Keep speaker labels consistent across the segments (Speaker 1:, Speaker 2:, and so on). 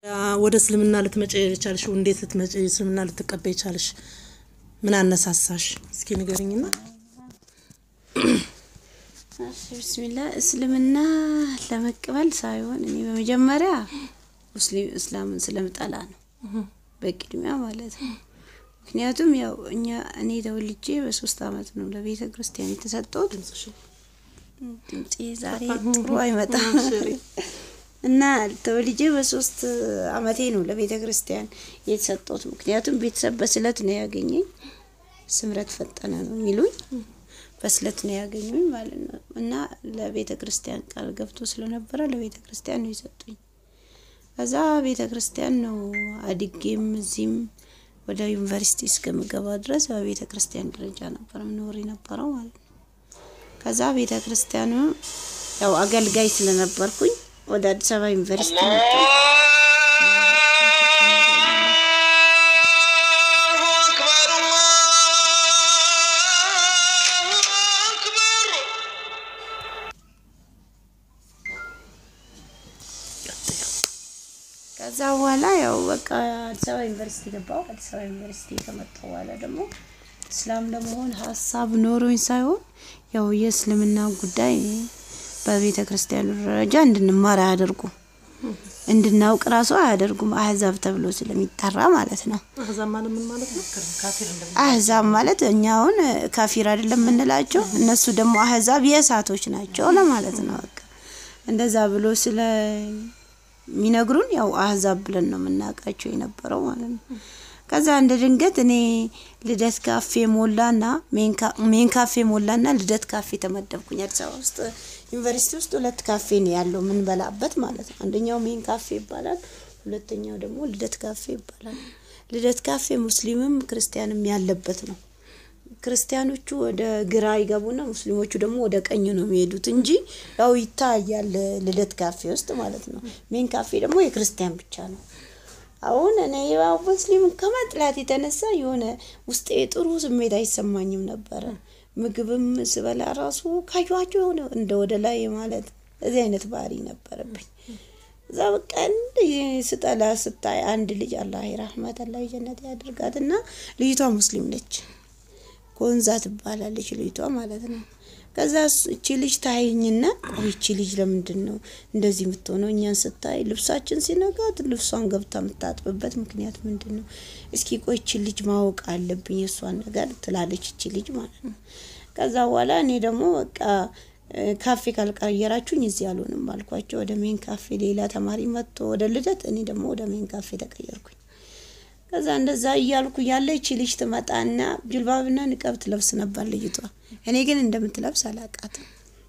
Speaker 1: ወደ እስልምና ልትመጪ የቻልሽ እንዴት ልትመጪ እስልምና ልትቀበይ ቻልሽ? ምን አነሳሳሽ? እስኪ ንገሪኝና።
Speaker 2: ብስሚላ እስልምና ለመቀበል ሳይሆን እኔ በመጀመሪያ ሙስሊም እስላምን ስለምጠላ ነው በቅድሚያ ማለት ነው። ምክንያቱም ያው እኛ እኔ ተወልጄ በሶስት አመት ነው ለቤተ ክርስቲያን የተሰጠሁት። ድምፄ ዛሬ ጥሩ አይመጣም እና ተወልጄ በሶስት አመቴ ነው ለቤተ ክርስቲያን የተሰጠሁት። ምክንያቱም ቤተሰብ በስለት ነው ያገኘኝ። ስምረት ፈጠነ ነው የሚሉኝ በስለት ነው ያገኙኝ ማለት ነው። እና ለቤተ ክርስቲያን ቃል ገብቶ ስለነበረ ለቤተ ክርስቲያን ነው የሰጡኝ። ከዛ ቤተ ክርስቲያን ነው አድጌም እዚህም ወደ ዩኒቨርሲቲ እስከምገባ ድረስ በቤተ ክርስቲያን ደረጃ ነበር ምኖር የነበረው ማለት ነው። ከዛ ቤተ ክርስቲያኑ ያው አገልጋይ ስለነበርኩኝ ወደ አዲስ አበባ ዩኒቨርሲቲ መጣሁ። ከዛ በኋላ ያው በቃ አዲስ አበባ ዩኒቨርሲቲ ገባሁ። አዲስ አበባ ዩኒቨርሲቲ ከመጣሁ በኋላ ደግሞ እስላም ለመሆን ሀሳብ ኖሮኝ ሳይሆን ያው የእስልምና ጉዳይ በቤተ ክርስቲያኑ ደረጃ እንድንማር አያደርጉም፣ እንድናውቅ ራሱ አያደርጉም። አህዛብ ተብሎ ስለሚጠራ ማለት ነው።
Speaker 1: አህዛብ ማለት ምን ማለት ነው? ካፊር እንደ
Speaker 2: አህዛብ ማለት እኛ አሁን ካፊር አይደለም የምንላቸው፣ እነሱ ደግሞ አህዛብ የእሳቶች ናቸው ለማለት ነው። በቃ እንደዛ ብሎ ስለ የሚነግሩን ያው አህዛብ ብለን ነው የምናውቃቸው የነበረው ማለት ነው። ከዛ እንደ ድንገት እኔ ልደት ካፌ ሞላና ሜን ካፌ ሞላና ልደት ካፌ ተመደብኩኝ። አዲስ አበባ ውስጥ ዩኒቨርሲቲ ውስጥ ሁለት ካፌ ነው ያለው የምንበላበት ማለት ነው። አንደኛው ሜን ካፌ ይባላል፣ ሁለተኛው ደግሞ ልደት ካፌ ይባላል። ልደት ካፌ ሙስሊምም ክርስቲያንም ያለበት ነው። ክርስቲያኖቹ ወደ ግራ ይገቡና ሙስሊሞቹ ደግሞ ወደ ቀኝ ነው የሚሄዱት እንጂ ያው ይታያል ልደት ካፌ ውስጥ ማለት ነው። ሜን ካፌ ደግሞ የክርስቲያን ብቻ ነው። አሁን እኔ ያው ሙስሊም ከመጥላት የተነሳ የሆነ ውስጤ ጥሩ ስሜት አይሰማኝም ነበረ። ምግብም ስበላ ራሱ ካዩዋቸው የሆነ እንደ ወደ ላይ ማለት እዚህ አይነት ባህሪ ነበረብኝ። እዛ በቃ እንደ ስጠላ ስታይ አንድ ልጅ አላህ ረህመት አላህ ጀነት ያድርጋትና ልጅቷ ሙስሊም ነች። ኮንዛ ትባላለች ልጅቷ ማለት ነው። ከዛ እቺ ልጅ ታይኝና ቆይ እቺ ልጅ ለምንድን ነው እንደዚህ የምትሆነው? እኛን ስታይ ልብሳችን ሲነጋት ልብሷን ገብታ የምታጥብበት ምክንያት ምንድን ነው? እስኪ ቆይ እቺ ልጅ ማወቅ አለብኝ የእሷን ነገር ትላለች እቺ ልጅ ማለት ነው። ከዛ በኋላ እኔ ደግሞ በቃ ካፌ ካልቀየራችሁኝ እዚህ አልሆንም አልኳቸው። ወደ ሜን ካፌ ሌላ ተማሪ መጥቶ ወደ ልደት፣ እኔ ደግሞ ወደ ሜን ካፌ ተቀየርኩኝ። ከዛ እንደዛ እያልኩ ያለ ይቺ ልጅ ትመጣና ጅልባብና ንቀብ ትለብስ ነበር ልጅቷ። እኔ ግን እንደምትለብስ አላቃትም።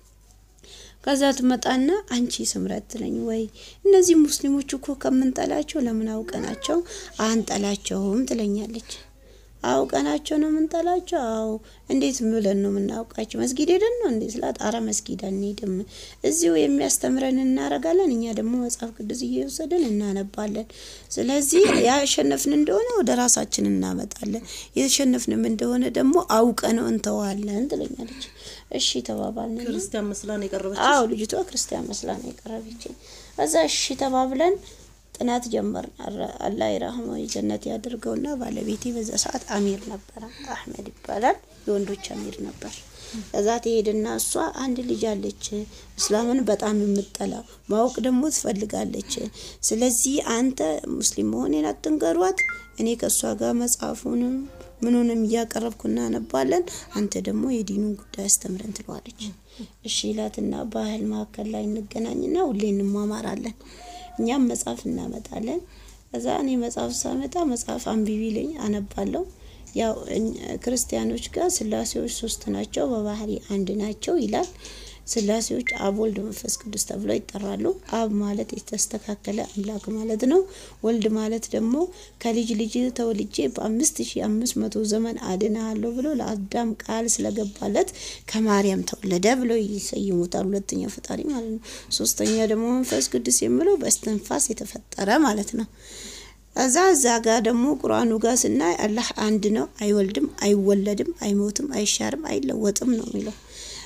Speaker 2: ከዛ ትመጣና አንቺ ስምረት ትለኝ ወይ እነዚህ ሙስሊሞች እኮ ከምንጠላቸው ለምን አውቀናቸው አንጠላቸውም ትለኛለች። አውቀናቸው ነው የምንጠላቸው? አዎ። እንዴት ብለን ነው የምናውቃቸው? መስጊድ ሄደን ነው እንዴ ስላት፣ አረ መስጊድ አንሄድም፣ እዚሁ የሚያስተምረን እናረጋለን። እኛ ደግሞ መጽሐፍ ቅዱስ እየወሰድን እናነባለን። ስለዚህ ያሸነፍን እንደሆነ ወደ ራሳችን እናመጣለን፣ የተሸነፍንም እንደሆነ ደግሞ አውቀ ነው እንተዋለን ትለኛለች። እሺ ተባባልን።
Speaker 1: ክርስቲያን መስላ ነው የቀረበች።
Speaker 2: አዎ ልጅቷ ክርስቲያን መስላ ነው የቀረበችኝ። እዛ እሺ ተባብለን ጥናት ጀመርን። አላህ ይራህመው ጀነት ያድርገውና ባለቤቴ በዛ ሰዓት አሚር ነበረ፣ አህመድ ይባላል። የወንዶች አሚር ነበር። ከዛ ትሄድና እሷ አንድ ልጅ አለች እስላምን በጣም የምጠላ ማወቅ ደግሞ ትፈልጋለች። ስለዚህ አንተ ሙስሊም መሆኔን አትንገሯት፣ እኔ ከእሷ ጋር መጽሐፉንም ምኑንም እያቀረብኩ እናነባለን፣ አንተ ደግሞ የዲኑን ጉዳይ አስተምረን ትለዋለች። እሺ ይላትና ባህል መካከል ላይ እንገናኝና ሁሌ እንማማራለን። እኛም መጽሐፍ እናመጣለን። ከዛ እኔ መጽሐፍ ሳመጣ መጽሐፍ አንብቢ ልኝ አነባለሁ። ያው ክርስቲያኖች ጋር ስላሴዎች ሶስት ናቸው፣ በባህሪ አንድ ናቸው ይላል። ስላሴዎች አብ፣ ወልድ፣ መንፈስ ቅዱስ ተብለው ይጠራሉ። አብ ማለት የተስተካከለ አምላክ ማለት ነው። ወልድ ማለት ደግሞ ከልጅ ልጅ ተወልጄ በአምስት ሺ አምስት መቶ ዘመን አድናለሁ ብሎ ለአዳም ቃል ስለገባለት ከማርያም ተወለደ ብለው ይሰይሙታል። ሁለተኛው ፈጣሪ ማለት ነው። ሶስተኛ ደግሞ መንፈስ ቅዱስ የሚለው በእስትንፋስ የተፈጠረ ማለት ነው። እዛ እዛ ጋር ደግሞ ቁርአኑ ጋር ስናይ አላህ አንድ ነው፣ አይወልድም፣ አይወለድም፣ አይሞትም፣ አይሻርም፣ አይለወጥም ነው የሚለው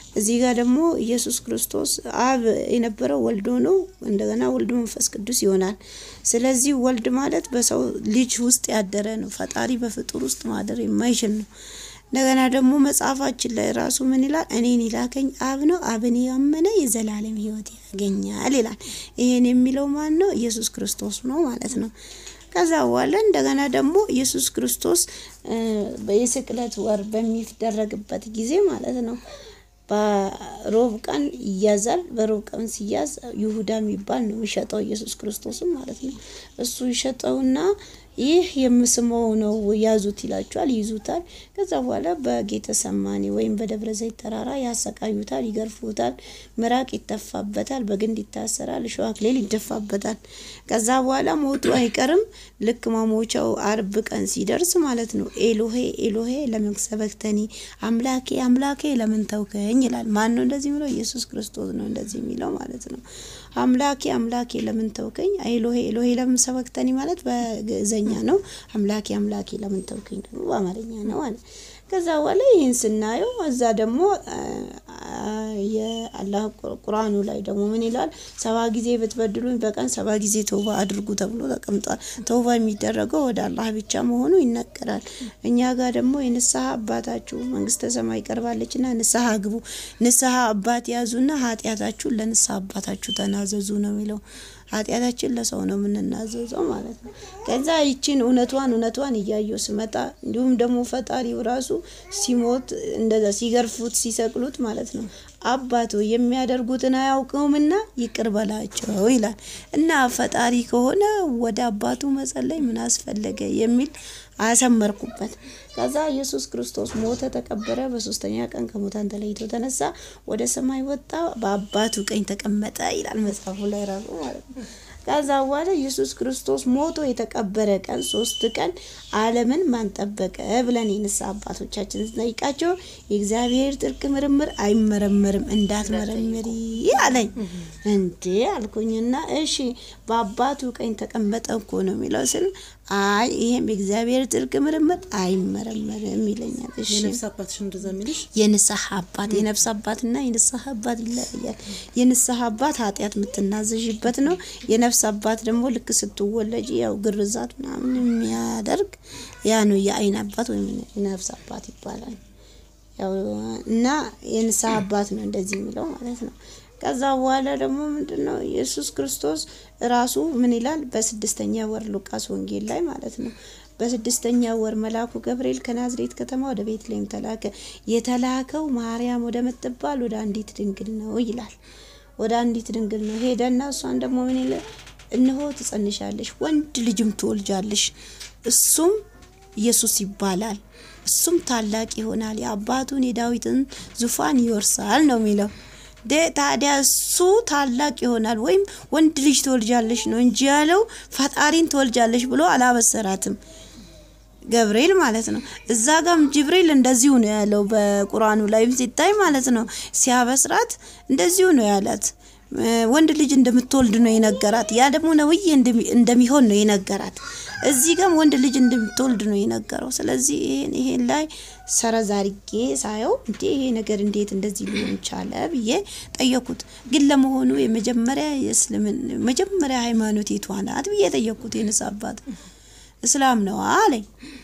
Speaker 2: እዚህ ጋር ደግሞ ኢየሱስ ክርስቶስ አብ የነበረው ወልድ ሆኖ እንደገና ወልድ መንፈስ ቅዱስ ይሆናል። ስለዚህ ወልድ ማለት በሰው ልጅ ውስጥ ያደረ ነው። ፈጣሪ በፍጡር ውስጥ ማደር የማይችል ነው። እንደገና ደግሞ መጽሐፋችን ላይ ራሱ ምን ይላል? እኔን የላከኝ አብ ነው፣ አብን ያመነ የዘላለም ሕይወት ያገኛል ይላል። ይሄን የሚለው ማን ነው? ኢየሱስ ክርስቶስ ነው ማለት ነው። ከዛ በኋላ እንደገና ደግሞ ኢየሱስ ክርስቶስ የስቅለት ወር በሚደረግበት ጊዜ ማለት ነው በሮብ ቀን ይያዛል። በሮብ ቀን ሲያዝ ይሁዳ የሚባል ነው የሚሸጠው ኢየሱስ ክርስቶስም ማለት ነው። እሱ ይሸጠውና ይህ የምስመው ነው ያዙት ይላቸዋል። ይይዙታል። ከዛ በኋላ በጌተ ሰማኒ ወይም በደብረ ዘይት ተራራ ያሰቃዩታል፣ ይገርፉታል፣ ምራቅ ይተፋበታል፣ በግንድ ይታሰራል፣ እሾህ አክሊል ይደፋበታል። ከዛ በኋላ ሞቱ አይቀርም። ልክ ማሞቻው አርብ ቀን ሲደርስ ማለት ነው ኤሎሄ ኤሎሄ ለምን ሰበክተኒ፣ አምላኬ አምላኬ ለምን ተውከኝ ይላል። ማን ነው እንደዚህ የሚለው? ኢየሱስ ክርስቶስ ነው እንደዚህ የሚለው ማለት ነው። አምላኬ አምላኬ ለምን ተውከኝ፣ ኤሎሄ ኤሎሄ ለምን ሰበክተኒ ማለት በግዕዘኛ ነው። አምላኬ አምላኬ ለምን ተውከኝ ደግሞ በአማርኛ ነው አለ። ከዛ በኋላ ይህን ስናየው እዛ ደግሞ የአላህ ቁርአኑ ላይ ደግሞ ምን ይላል? ሰባ ጊዜ ብትበድሉኝ በቀን ሰባ ጊዜ ተውባ አድርጉ ተብሎ ተቀምጧል። ተውባ የሚደረገው ወደ አላህ ብቻ መሆኑ ይነገራል። እኛ ጋር ደግሞ የንስሐ አባታችሁ መንግስተ ሰማይ ቀርባለችና ንስሐ ግቡ፣ ንስሐ አባት ያዙና ኃጢአታችሁን ለንስሐ አባታችሁ ተናዘዙ ነው የሚለው። ኃጢአታችን ለሰው ነው የምንናዘዘው ማለት ነው። ከዛ ይችን እውነቷን እውነቷን እያየው ስመጣ እንዲሁም ደግሞ ፈጣሪው ራሱ ሲሞት እንደዛ ሲገርፉት ሲሰቅሉት ማለት ነው አባቶ የሚያደርጉትን አያውቀውምና ይቅር በላቸው ይላል እና ፈጣሪ ከሆነ ወደ አባቱ መጸለይ ምን አስፈለገ የሚል አሰመርኩበት። ከዛ ኢየሱስ ክርስቶስ ሞተ፣ ተቀበረ፣ በሶስተኛ ቀን ከሙታን ተለይቶ ተነሳ፣ ወደ ሰማይ ወጣ፣ በአባቱ ቀኝ ተቀመጠ ይላል መጽሐፉ ላይ ራሱ ማለት ነው። ከዛ በኋላ ኢየሱስ ክርስቶስ ሞቶ የተቀበረ ቀን ሶስት ቀን ዓለምን ማን ጠበቀ ብለን የንስሐ አባቶቻችን ስንጠይቃቸው የእግዚአብሔር ጥልቅ ምርምር አይመረመርም እንዳትመረምሪ አለኝ። እንዴ አልኩኝና እሺ በአባቱ ቀኝ ተቀመጠ እኮ ነው የሚለው ስል አይ ይሄም የእግዚአብሔር ጥልቅ ምርምር አይመረመርም ይለኛል። እሺ
Speaker 1: የነፍስ አባትሽ እንደዛ የሚልሽ
Speaker 2: የንስሐ አባት የነፍስ አባትና የንስሐ አባት ይለያያል። የንስሐ አባት ኃጢአት የምትናዘዥበት ነው። የነፍስ አባት ደግሞ ልክ ስትወለጅ ያው ግርዛት ምናምን የሚያደርግ ያ ነው የአይን አባት ወይም የነፍስ አባት ይባላል። ያው እና የንስሐ አባት ነው እንደዚህ የሚለው ማለት ነው። ከዛ በኋላ ደግሞ ምንድን ነው ኢየሱስ ክርስቶስ ራሱ ምን ይላል? በስድስተኛ ወር ሉቃስ ወንጌል ላይ ማለት ነው በስድስተኛ ወር መልአኩ ገብርኤል ከናዝሬት ከተማ ወደ ቤተልሔም ተላከ። የተላከው ማርያም ወደ ምትባል ወደ አንዲት ድንግል ነው ይላል። ወደ አንዲት ድንግል ነው ሄደና እሷን ደግሞ ምን ይላል? እነሆ ትጸንሻለሽ፣ ወንድ ልጅም ትወልጃለሽ፣ እሱም ኢየሱስ ይባላል። እሱም ታላቅ ይሆናል፣ የአባቱን የዳዊትን ዙፋን ይወርሳል ነው የሚለው። ታዲያ እሱ ታላቅ ይሆናል ወይም ወንድ ልጅ ትወልጃለሽ ነው እንጂ ያለው ፈጣሪን ትወልጃለሽ ብሎ አላበሰራትም። ገብርኤል ማለት ነው። እዛ ጋም ጅብሪል እንደዚሁ ነው ያለው። በቁርአኑ ላይም ሲታይ ማለት ነው ሲያበስራት እንደዚሁ ነው ያላት። ወንድ ልጅ እንደምትወልድ ነው የነገራት። ያ ደግሞ ነብይ እንደሚሆን ነው የነገራት። እዚህ ጋም ወንድ ልጅ እንደምትወልድ ነው የነገረው። ስለዚህ ይሄን ይሄን ላይ ሰረዝ አድርጌ ሳየው እንዴ ይሄ ነገር እንዴት እንደዚህ ሊሆን ቻለ ብዬ ጠየኩት። ግን ለመሆኑ የመጀመሪያ የእስልምን መጀመሪያ ሃይማኖት የቷ ናት ብዬ ጠየኩት። የንስ አባት እስላም ነው አለኝ።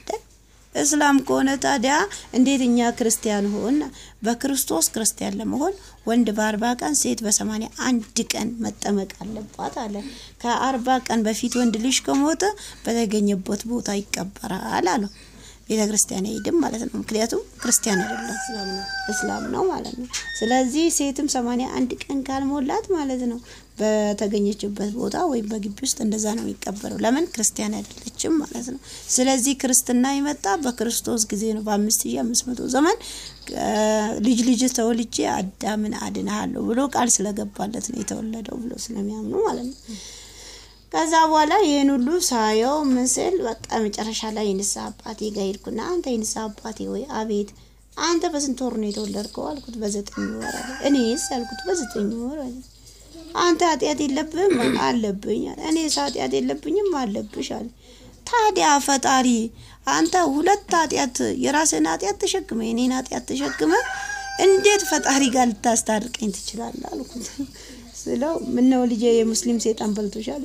Speaker 2: እስላም ከሆነ ታዲያ እንዴት እኛ ክርስቲያን ሆን? በክርስቶስ ክርስቲያን ለመሆን ወንድ በአርባ ቀን ሴት በሰማንያ አንድ ቀን መጠመቅ አለባት አለ። ከአርባ ቀን በፊት ወንድ ልጅ ከሞተ በተገኘበት ቦታ ይቀበራል አለው። ቤተ ክርስቲያን አይሄድም ማለት ነው። ምክንያቱም ክርስቲያን አይደለም እስላም ነው ማለት ነው። ስለዚህ ሴትም ሰማንያ አንድ ቀን ካልሞላት ማለት ነው በተገኘችበት ቦታ ወይም በግቢ ውስጥ እንደዛ ነው የሚቀበረው። ለምን ክርስቲያን አይደለችም ማለት ነው። ስለዚህ ክርስትና የመጣ በክርስቶስ ጊዜ ነው። በአምስት ሺ አምስት መቶ ዘመን ልጅ ልጅ ተወልጄ አዳምን አድንሃለሁ ብሎ ቃል ስለገባለት ነው የተወለደው ብሎ ስለሚያምኑ ማለት ነው። ከዛ በኋላ ይህን ሁሉ ሳየው ምስል በቃ መጨረሻ ላይ የንስሐ አባቴ ጋር ሄድኩና አንተ የንስሐ አባቴ ወይ አቤት አንተ በስንት ወር ነው የተወለድከው አልኩት በዘጠኝ ወር አለ እኔስ አልኩት በዘጠኝ ወር አለ አንተ ኃጢአት የለብህም አለብኝ አለ እኔስ ኃጢአት የለብኝም አለብሽ አለ ታዲያ ፈጣሪ አንተ ሁለት ኃጢአት የራስህን ኃጢአት ተሸክመ የኔን ኃጢአት ተሸክመ እንዴት ፈጣሪ ጋር ልታስታርቀኝ ትችላለህ አልኩት። ስለው ምነው ልጄ የሙስሊም ሴጣን በልቶሻል?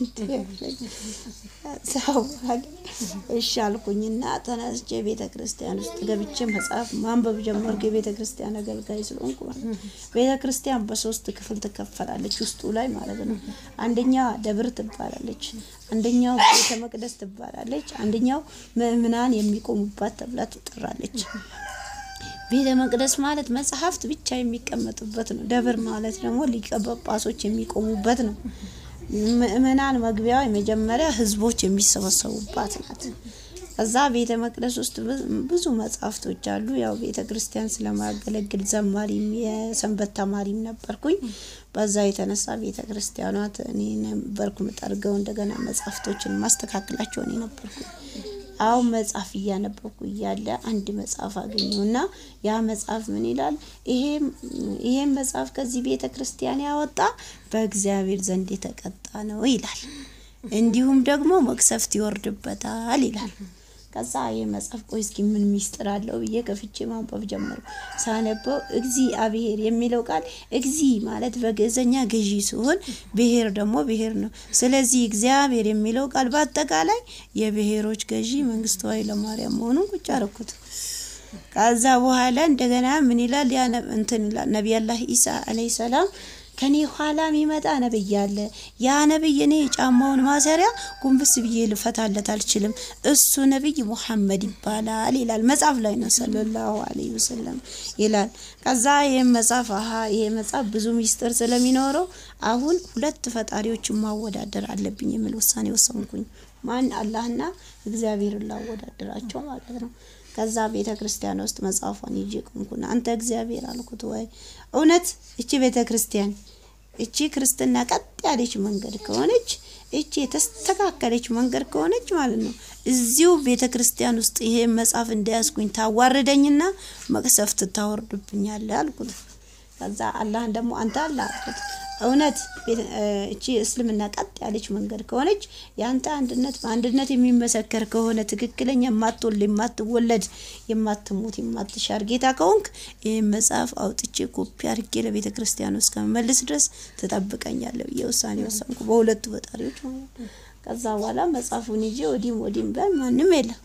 Speaker 2: ሰው እሺ አልኩኝና ተነስቼ ቤተ ክርስቲያን ውስጥ ገብቼ መጽሐፍ ማንበብ ጀመርኩ። የቤተ ክርስቲያን አገልጋይ ስለሆንኩ ማለት ነው። ቤተ ክርስቲያን በሶስት ክፍል ትከፈላለች ውስጡ ላይ ማለት ነው። አንደኛ ደብር ትባላለች፣ አንደኛው ቤተ መቅደስ ትባላለች፣ አንደኛው ምእምናን የሚቆሙባት ተብላ ትጠራለች። ቤተ መቅደስ ማለት መጽሐፍት ብቻ የሚቀመጡበት ነው። ደብር ማለት ደግሞ ሊቀ ጳጳሶች የሚቆሙበት ነው። ምእመናን መግቢያዋ የመጀመሪያ ህዝቦች የሚሰበሰቡባት ናት። ከዛ ቤተ መቅደስ ውስጥ ብዙ መጽሐፍቶች አሉ። ያው ቤተ ክርስቲያን ስለማያገለግል ዘማሪም የሰንበት ተማሪም ነበርኩኝ። በዛ የተነሳ ቤተ ክርስቲያኗት እኔ ነበርኩ ምጠርገው፣ እንደገና መጽሐፍቶችን ማስተካከላቸው እኔ ነበርኩኝ። አሁን መጽሐፍ እያነበብኩ እያለ አንድ መጽሐፍ አገኘውና ያ መጽሐፍ ምን ይላል? ይሄም መጽሐፍ ከዚህ ቤተ ክርስቲያን ያወጣ በእግዚአብሔር ዘንድ የተቀጣ ነው ይላል። እንዲሁም ደግሞ መቅሰፍት ይወርድበታል ይላል። ከዛ ይህ መጽሐፍ ቆይ እስኪ ምን ሚስጥር አለው ብዬ ከፍቼ ማንበብ ጀመርኩ። ሳነበው እግዚአብሔር የሚለው ቃል እግዚ ማለት በግዕዘኛ ገዢ ሲሆን ብሔር ደግሞ ብሔር ነው። ስለዚህ እግዚአብሔር የሚለው ቃል በአጠቃላይ የብሔሮች ገዢ መንግስቱ ኃይለማርያም መሆኑን ቁጭ አረኩት። ከዛ በኋላ እንደገና ምን ይላል? ያ እንትን ይላል ነቢያላህ ኢሳ አለይሂ ሰላም ከኔ ኋላ የሚመጣ ነብይ አለ። ያ ነብይ እኔ የጫማውን ማሰሪያ ጉንብስ ብዬ ልፈታለት አልችልም። እሱ ነብይ ሙሐመድ ይባላል ይላል። መጽሐፍ ላይ ነው ሰለላሁ ዐለይሂ ወሰለም ይላል። ከዛ ይህም መጽሐፍ አሀ ይሄ መጽሐፍ ብዙ ሚስጥር ስለሚኖረው አሁን ሁለት ፈጣሪዎችን ማወዳደር አለብኝ የሚል ውሳኔ ወሰንኩኝ። ማን አላህና እግዚአብሔርን ላወዳደራቸው ማለት ነው። ከዛ ቤተ ክርስቲያን ውስጥ መጽሐፏን ይዤ ቆምኩና አንተ እግዚአብሔር አልኩት። ወይ እውነት እቺ ቤተ ክርስቲያን እቺ ክርስትና ቀጥ ያለች መንገድ ከሆነች እቺ የተስተካከለች መንገድ ከሆነች ማለት ነው እዚሁ ቤተ ክርስቲያን ውስጥ ይሄ መጽሐፍ እንዳያስኩኝ ታዋርደኝና መቅሰፍት ታወርድብኛለህ አልኩት። ከዛ አላህን ደግሞ አንተ አለ አልኩት እውነት እቺ እስልምና ቀጥ ያለች መንገድ ከሆነች የአንተ አንድነት በአንድነት የሚመሰከር ከሆነ ትክክለኛ የማትወልድ የማትወለድ የማትሞት የማትሻር ጌታ ከሆንክ ይህን መጽሐፍ አውጥቼ ኮፒ አድርጌ ለቤተ ክርስቲያን ውስጥ ከመመልስ ድረስ ትጠብቀኛለህ ብዬ ውሳኔ ወሰንኩ። በሁለቱ ፈጣሪዎች ማለት ነው። ከዛ በኋላ መጽሐፉን ይዤ ወዲም ወዲም በል ማንም የለም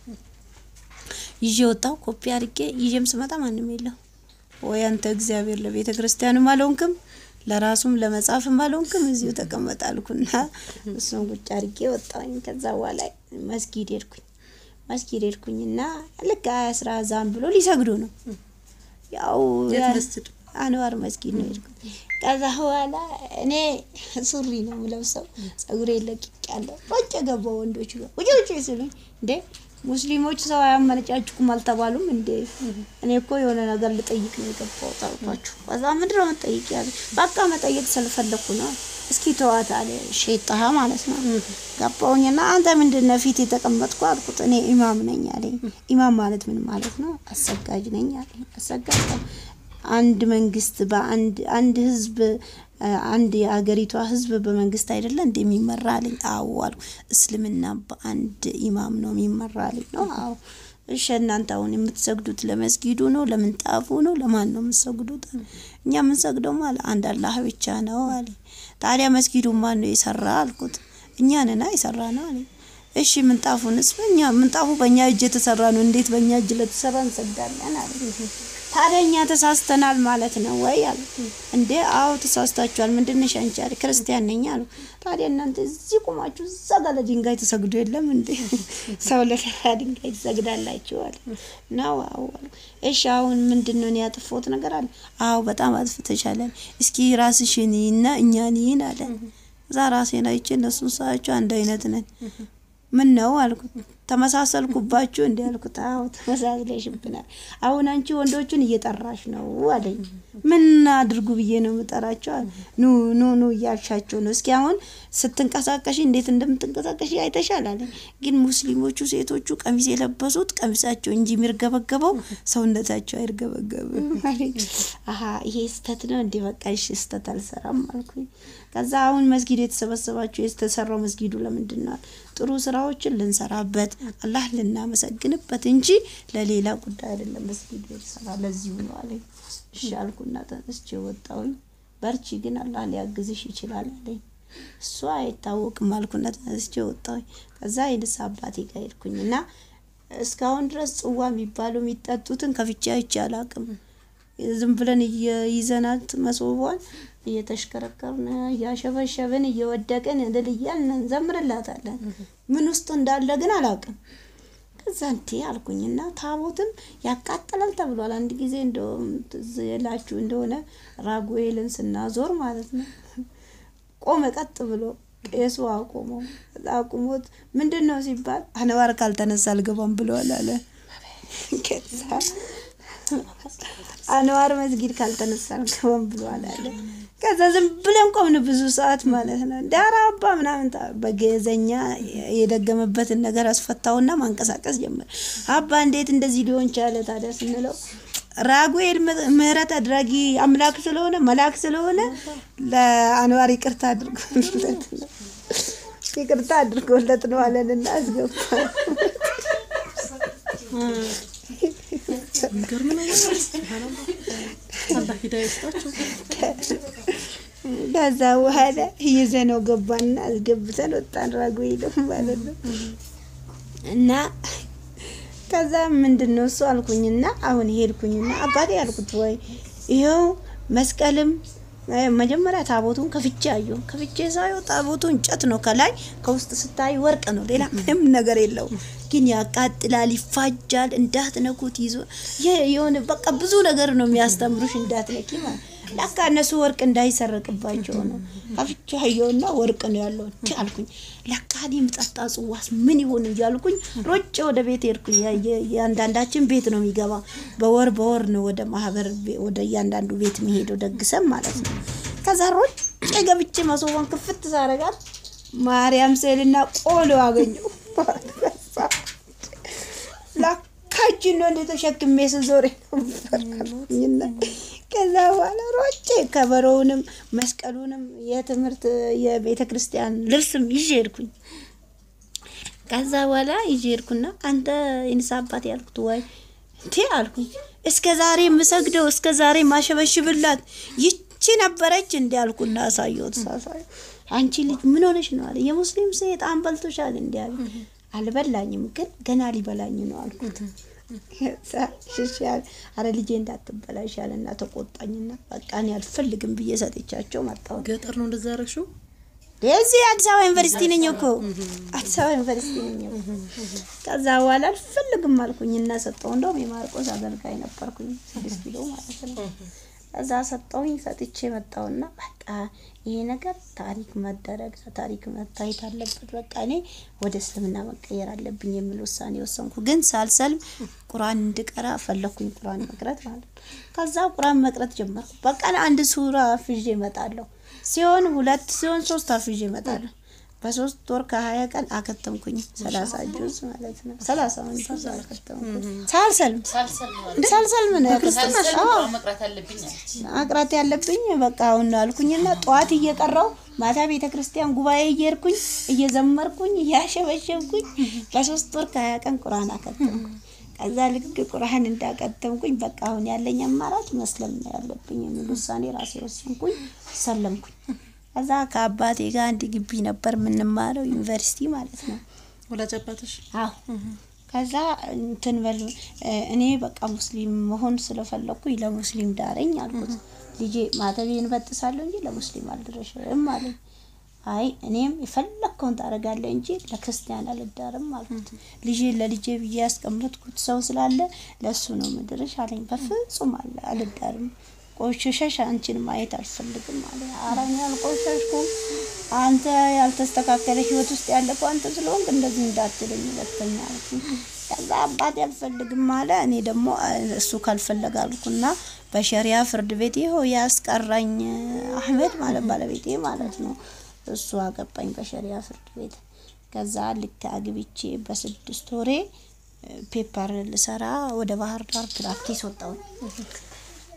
Speaker 2: ይዤ ወጣሁ። ኮፒ አድርጌ ይዤም ስመጣ ማንም የለም። ወይ አንተ እግዚአብሔር ለቤተ ክርስቲያንም አልሆንክም ለራሱም ለመጻፍም አልሆንክም እዚሁ ተቀመጥ አልኩና እሱን ቁጭ አድርጌ ወጣሁኝ። ከዛ በኋላ መስጊድ ሄድኩኝ። መስጊድ ሄድኩኝና ልክ አስራ ዛም ብሎ ሊሰግዱ ነው። ያው አንዋር መስጊድ ነው ሄድኩት። ከዛ በኋላ እኔ ሱሪ ነው የምለብሰው፣ ጸጉሬ ለቅቅ ያለው ሮጬ ገባሁ። ወንዶች ጋር ውጭ ውጭ ሲሉኝ እንዴ ሙስሊሞች ሰው አያመነጫጭቁም አልተባሉም እንዴ? እኔ እኮ የሆነ ነገር ልጠይቅ ነው የገባሁት አልኳችሁ። ከዛ ምንድን ነው መጠይቅ ያለ በቃ መጠየቅ ስለፈለኩ ነው። እስኪ ተዋት አለ ሸይጣሃ ማለት ነው። ገባሁኝና አንተ ምንድን ነው ፊት የተቀመጥኩ አልኩት። እኔ ኢማም ነኝ አለኝ። ኢማም ማለት ምን ማለት ነው? አሰጋጅ ነኝ አለኝ። አሰጋጅ አንድ መንግስት በአንድ አንድ ህዝብ አንድ የአገሪቷ ህዝብ በመንግስት አይደለ እንደሚመራ አለኝ። አዎ አሉ። እስልምና በአንድ ኢማም ነው የሚመራ አለኝ። ነው አዎ። እሺ እናንተ አሁን የምትሰግዱት ለመስጊዱ ነው ለምንጣፉ ነው ለማን ነው የምትሰግዱት? እኛ የምንሰግደው ማለት አንድ አላህ ብቻ ነው አለኝ። ታዲያ መስጊዱ ማን ነው የሰራ አልኩት። እኛ ነና የሰራ ነው አለኝ። እሺ ምንጣፉንስ? በእኛ ምንጣፉ በእኛ እጅ የተሰራ ነው። እንዴት በእኛ እጅ ለተሰራ እንሰግዳለን አለ። ታዲያ እኛ ተሳስተናል ማለት ነው ወይ አሉ። እንዴ አዎ ተሳስታችኋል። ምንድነሽ አንቺ አለ። ክርስቲያን ነኝ አሉ። ታዲያ እናንተ እዚህ ቁማችሁ እዛ ጋር ለድንጋይ ተሰግዶ የለም እንዴ? ሰው ለተራ ድንጋይ ትሰግዳላችሁ አለ። ነው አዎ አሉ። እሺ አሁን ምንድን ነው ያጠፋሁት ነገር አለ። አዎ በጣም አጥፍተሻል። እስኪ ራስሽን እና እኛን ይህን አለ። እዛ ራሴን አይቼ እነሱን ሳያቸው አንድ አይነት ነን። ምን ነው አልኩት። ተመሳሰልኩባችሁ እንዲ አልኩት። አዎ ተመሳስለሽብናል። አሁን አንቺ ወንዶቹን እየጠራሽ ነው አለኝ። ምን አድርጉ ብዬ ነው የምጠራቸው? ኑ ኑ ኑ እያልሻቸው ነው። እስኪ አሁን ስትንቀሳቀሽ እንዴት እንደምትንቀሳቀሽ አይተሻል አለኝ። ግን ሙስሊሞቹ ሴቶቹ ቀሚስ የለበሱት ቀሚሳቸው እንጂ የሚርገበገበው ሰውነታቸው አይርገበገብም አለኝ። አሀ ይሄ ስተት ነው እንዲህ በቃ እሺ ስተት አልሰራም አልኩኝ። ከዛ አሁን መስጊድ የተሰበሰባችሁ የተሰራው መስጊዱ ለምንድን ነው? ጥሩ ስራዎችን ልንሰራበት አላህ ልናመሰግንበት እንጂ ለሌላ ጉዳይ አይደለም። መስጊድ የተሰራ ለዚሁ ነው አለኝ። እሺ አልኩና ተነስቼ ወጣሁኝ። በርቺ ግን አላህ ሊያግዝሽ ይችላል አለኝ። እሱ አይታወቅም አልኩና ተነስቼ ወጣሁኝ። ከዛ የንስ አባቴ ጋር ሄድኩኝ እና እስካሁን ድረስ ጽዋ የሚባሉ የሚጠጡትን ከፍቼ አይቼ አላቅም። ዝም ብለን እየይዘናት መሶቧን እየተሽከረከርን እያሸበሸብን እየወደቅን እልል እያልን እንዘምርላታለን። ምን ውስጥ እንዳለ ግን አላውቅም። ከዛ እንቴ አልኩኝና ታቦትም ያቃጥላል ተብሏል። አንድ ጊዜ እንደውም ትዝ ይላችሁ እንደሆነ ራጉኤልን ስናዞር ማለት ነው ቆመ ቀጥ ብሎ ቄሱ አቆመው። ከዛ አቁሞት ምንድን ነው ሲባል አንዋር ካልተነሳ አልገባም ብለዋል አለ። ከዛ አንዋር መስጊድ ካልተነሳ አልገባም ብለዋል አለ። ከዛ ዝም ብለን ቆምን ብዙ ሰዓት ማለት ነው። ዳራ አባ ምናምን ታ- በገዘኛ የደገመበትን ነገር አስፈታውና ማንቀሳቀስ ጀመረ። አባ እንዴት እንደዚህ ሊሆን ቻለ ታዲያ ስንለው ራጉኤል ም- ምህረት አድራጊ አምላክ ስለሆነ መልአክ ስለሆነ ለአንዋር ይቅርታ አድርጎለት ነው ይቅርታ አድርጎለት ነው አለንና አስገባ።
Speaker 1: የሚገርም ነገር ነው። ሱብሃንአላህ። አላህ ሂዳያ ይስጣቸው።
Speaker 2: ከዛ በኋላ ይዘነው ገባና አስገብተን ወጣን። ራጉኤልም ማለት ነው እና ከዛ ምንድን ነው እሱ አልኩኝና አሁን ሄድኩኝና አባቴ ያልኩት ወይ ይኸው መስቀልም እ፣ መጀመሪያ ታቦቱን ከፍቼ አየሁ። ከፍቼ ሳየው ታቦቱ እንጨት ነው፣ ከላይ ከውስጥ ስታይ ወርቅ ነው። ሌላ ምንም ነገር የለውም። ግን ያቃጥላል፣ ይፋጃል። እንዳትነኩት ይዞ የ- የሆነ በቃ ብዙ ነገር ነው የሚያስተምሩሽ እንዳትነኪ ማለት ለካ እነሱ ወርቅ እንዳይሰረቅባቸው ነው። ከፍቼ አየሁና ወርቅ ነው ያለው። እንዲ አልኩኝ ለካ እኔ የምጠጣ ጽዋስ ምን ይሆን እያልኩኝ ሮጬ ወደ ቤት ሄድኩኝ። ያ- የ- የአንዳንዳችን ቤት ነው የሚገባ። በወር በወር ነው ወደ ማህበር ቤ- ወደ እያንዳንዱ ቤት የሚሄደው ደግሰም ማለት ነው። ከዛ ሮጬ ገብቼ መሶቧን ክፍት ሳረጋት ማርያም ስዕልና ቆሎ አገኘሁ። ላካችን ነው እንደ ተሸክሜ ስዞር ነበርኩኝና ከዛ በኋላ ሮጬ ከበሮውንም መስቀሉንም የትምህርት የቤተ ክርስቲያን ልብስም ይዤ ሄድኩኝ። ከዛ በኋላ ይዤ ሄድኩና አንተ የንስ አባት ያልኩት ወይ እንቴ አልኩኝ። እስከ ዛሬ የምሰግደው እስከ ዛሬ ማሸበሽብላት ይቺ ነበረች እንዲ አልኩና አሳየሁት። ሳሳየው አንቺ ልጅ ምን ሆነሽ ነው አለ። የሙስሊም ሰይጣን በልቶሻል እንዲ አለ። አልበላኝም ግን ገና ሊበላኝ ነው አልኩት። ከዛ ሽሽ ያለ አረ ልጄ እንዳትበላሽ ያለና ተቆጣኝና በቃ እኔ አልፈልግም ብዬ ሰጥቻቸው መጣሁ።
Speaker 1: ገጠር ነው እንደዛ ያደረግሽው?
Speaker 2: የዚህ አዲስ አበባ ዩኒቨርሲቲ ነኝ እኮ አዲስ አበባ ዩኒቨርሲቲ ነኝ እኮ። ከዛ በኋላ አልፈልግም አልኩኝና ሰጠው። እንደውም የማርቆስ አገልጋይ ነበርኩኝ ስድስት ኪሎ ማለት ነው። ከዛ ሰጠውኝ ሰጥቼ መጣውና በቃ ይሄ ነገር ታሪክ መደረግ ታሪክ መታየት አለበት። በቃ እኔ ወደ እስልምና መቀየር አለብኝ የሚል ውሳኔ ወሰንኩ። ግን ሳልሰልም ቁርአን እንድቀራ ፈለኩኝ። ቁርአን መቅረት ማለት ነው። ከዛ ቁርአን መቅረት ጀመርኩ። በቀን አንድ ሱራ አፍዤ እመጣለሁ። ሲሆን ሁለት ሲሆን ሶስት አፍዤ እመጣለሁ። በሶስት ወር ከሀያ ቀን አከተምኩኝ። ሰላሳ ጁዝ ማለት ነው። ሰላሳ ጁዝ አከተምኩኝ ሳልሰልም ሳልሰልም ነው ያከተምኩት። አዎ
Speaker 3: መቅረት አለብኝ አለች።
Speaker 2: ማቅራት ያለብኝ በቃ አሁን ነው አልኩኝና ጠዋት እየቀራው ማታ ቤተ ክርስቲያን ጉባኤ እየሄድኩኝ እየዘመርኩኝ እያሸበሸብኩኝ በሶስት ወር ከሀያ ቀን ቁርአን አከተምኩኝ። ከዛ ልክ ቁርአን እንዳቀተምኩኝ በቃ አሁን ያለኝ አማራጭ መስለም ነው ያለብኝ የሚል ውሳኔ ራሴ ወሰንኩኝ። ሰለምኩኝ። ከዛ ከአባቴ ጋር አንድ ግቢ ነበር የምንማረው ዩኒቨርሲቲ ማለት ነው።
Speaker 1: ወላጅ አባትሽ
Speaker 2: አዎ ከዛ እንትን በል እኔ በቃ ሙስሊም መሆን ስለፈለኩኝ ለሙስሊም ዳረኝ አልኩት። ልጄ ማተቤን በጥሳለሁ እንጂ ለሙስሊም አልደረሽም አለኝ። አይ እኔም የፈለግከውን ታደርጋለህ እንጂ ለክርስቲያን አልዳርም አልኩት። ልጄ ለልጄ ብዬ ያስቀመጥኩት ሰው ስላለ ለእሱ ነው ምድርሽ አለኝ። በፍጹም አለ አልዳርም ቆሽሸሽ አንቺን ማየት አልፈልግም አለ። ኧረ እኔ አልቆሸሽኩም። አንተ ያልተስተካከለ ህይወት ውስጥ ያለፈው አንተ ስለሆንክ እንደዚህ እንዳትለኝ ሁለተኛ አልኩኝ። ከዛ አባቴ አልፈልግም አለ። እኔ ደግሞ እሱ ካልፈለገ አልኩና በሸሪያ ፍርድ ቤት ይኸው ያስቀራኝ አህመድ ማለት ባለቤቴ ማለት ነው። እሱ አገባኝ በሸሪያ ፍርድ ቤት። ከዛ ልክ አግብቼ በስድስት ወሬ ፔፐር ልሰራ ወደ ባህር ዳር ፕራክቲስ ወጣሁኝ።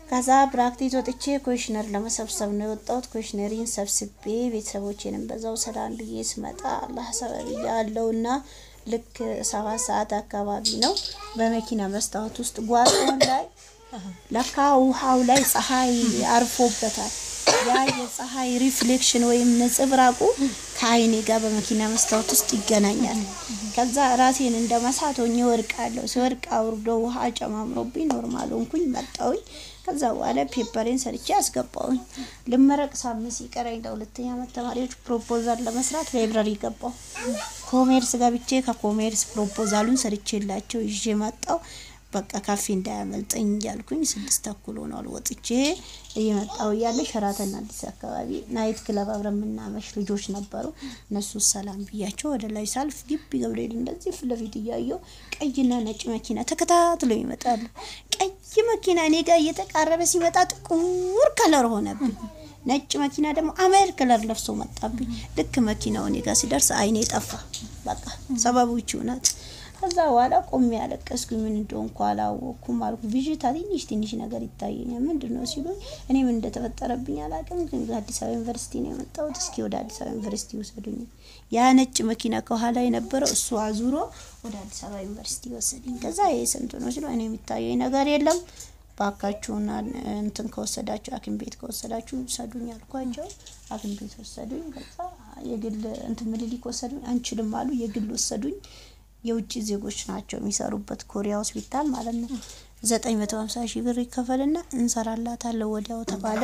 Speaker 2: ከዛ ፕራክቲስ ወጥቼ ኮሽነር ለመሰብሰብ ነው የወጣሁት። ኮሽነሪን ሰብስቤ ቤተሰቦቼንም በዛው ሰላም ብዬ ስመጣ አላህ ሰበብ ያለውና ልክ ሰባት ሰዓት አካባቢ ነው በመኪና መስታወት ውስጥ ጓሮን ላይ ለካ ውሃው ላይ ፀሐይ አርፎበታል። ያ የፀሐይ ሪፍሌክሽን ወይም ነጸብራቁ ከአይኔ ጋር በመኪና መስታወት ውስጥ ይገናኛል። ከዛ ራሴን እንደ መሳት ሆኜ ወድቃለሁ። ሲወድቅ አውርዶ ውሃ ጨማምሮብኝ ኖርማል ሆንኩኝ፣ መጣሁኝ። ከዛ በኋላ ፔፐሬን ሰርቼ አስገባሁኝ። ልመረቅ ሳምንት ሲቀረኝ ለሁለተኛ ዓመት ተማሪዎች ፕሮፖዛል ለመስራት ላይብረሪ ገባሁ። ኮሜርስ ገብቼ ከኮሜርስ ፕሮፖዛሉን ሰርቼላቸው ይዤ መጣሁ። በቃ ካፌ እንዳያመልጠኝ እያልኩኝ ስድስት ተኩል ሆኗል ወጥቼ እየመጣሁ እያለ ሸራተን አዲስ አካባቢ ናይት ክለብ አብረን የምናመሽ ልጆች ነበሩ። እነሱ ሰላም ብያቸው ወደ ላይ ሳልፍ ግቢ ገብርኤል እንደዚህ ፊት ለፊት እያየሁ ቀይና ነጭ መኪና ተከታትለው ይመጣሉ። ቀይ መኪና እኔ ጋር እየተቃረበ ሲመጣ ጥቁር ከለር ሆነብኝ። ነጭ መኪና ደግሞ አመር ከለር ለብሶ መጣብኝ። ልክ መኪናው እኔ ጋር ሲደርስ አይኔ ጠፋ። በቃ ሰበቡ ይቺው ናት። ከዛ በኋላ ቆሜ ያለቀስኩኝ። ምን እንደሆንኩ አላወቅኩም አልኩ። ብዥታ ትንሽ ትንሽ ነገር ይታየኛል። ምንድን ነው ሲሉኝ እኔ ምን እንደተፈጠረብኝ አላውቅም፣ ግን አዲስ አበባ ዩኒቨርሲቲ ነው የመጣሁት። እስኪ ወደ አዲስ አበባ ዩኒቨርሲቲ ውሰዱኝ። ያ ነጭ መኪና ከኋላ የነበረው እሱ አዙሮ ወደ አዲስ አበባ ዩኒቨርሲቲ ወሰደኝ። ከዛ ይሄ ስንት ነው ሲሉ እኔ የሚታየኝ ነገር የለም ባካችሁና እንትን ከወሰዳችሁ ሐኪም ቤት ከወሰዳችሁ ውሰዱኝ አልኳቸው። ሐኪም ቤት ወሰዱኝ። ከዛ የግል እንትን ምኒልክ ወሰዱኝ። አንችልም አሉ። የግል ወሰዱኝ። የውጭ ዜጎች ናቸው የሚሰሩበት ኮሪያ ሆስፒታል ማለት ነው። ዘጠኝ መቶ ሀምሳ ሺህ ብር ይከፈልና እንሰራላታለን ወዲያው ተባለ።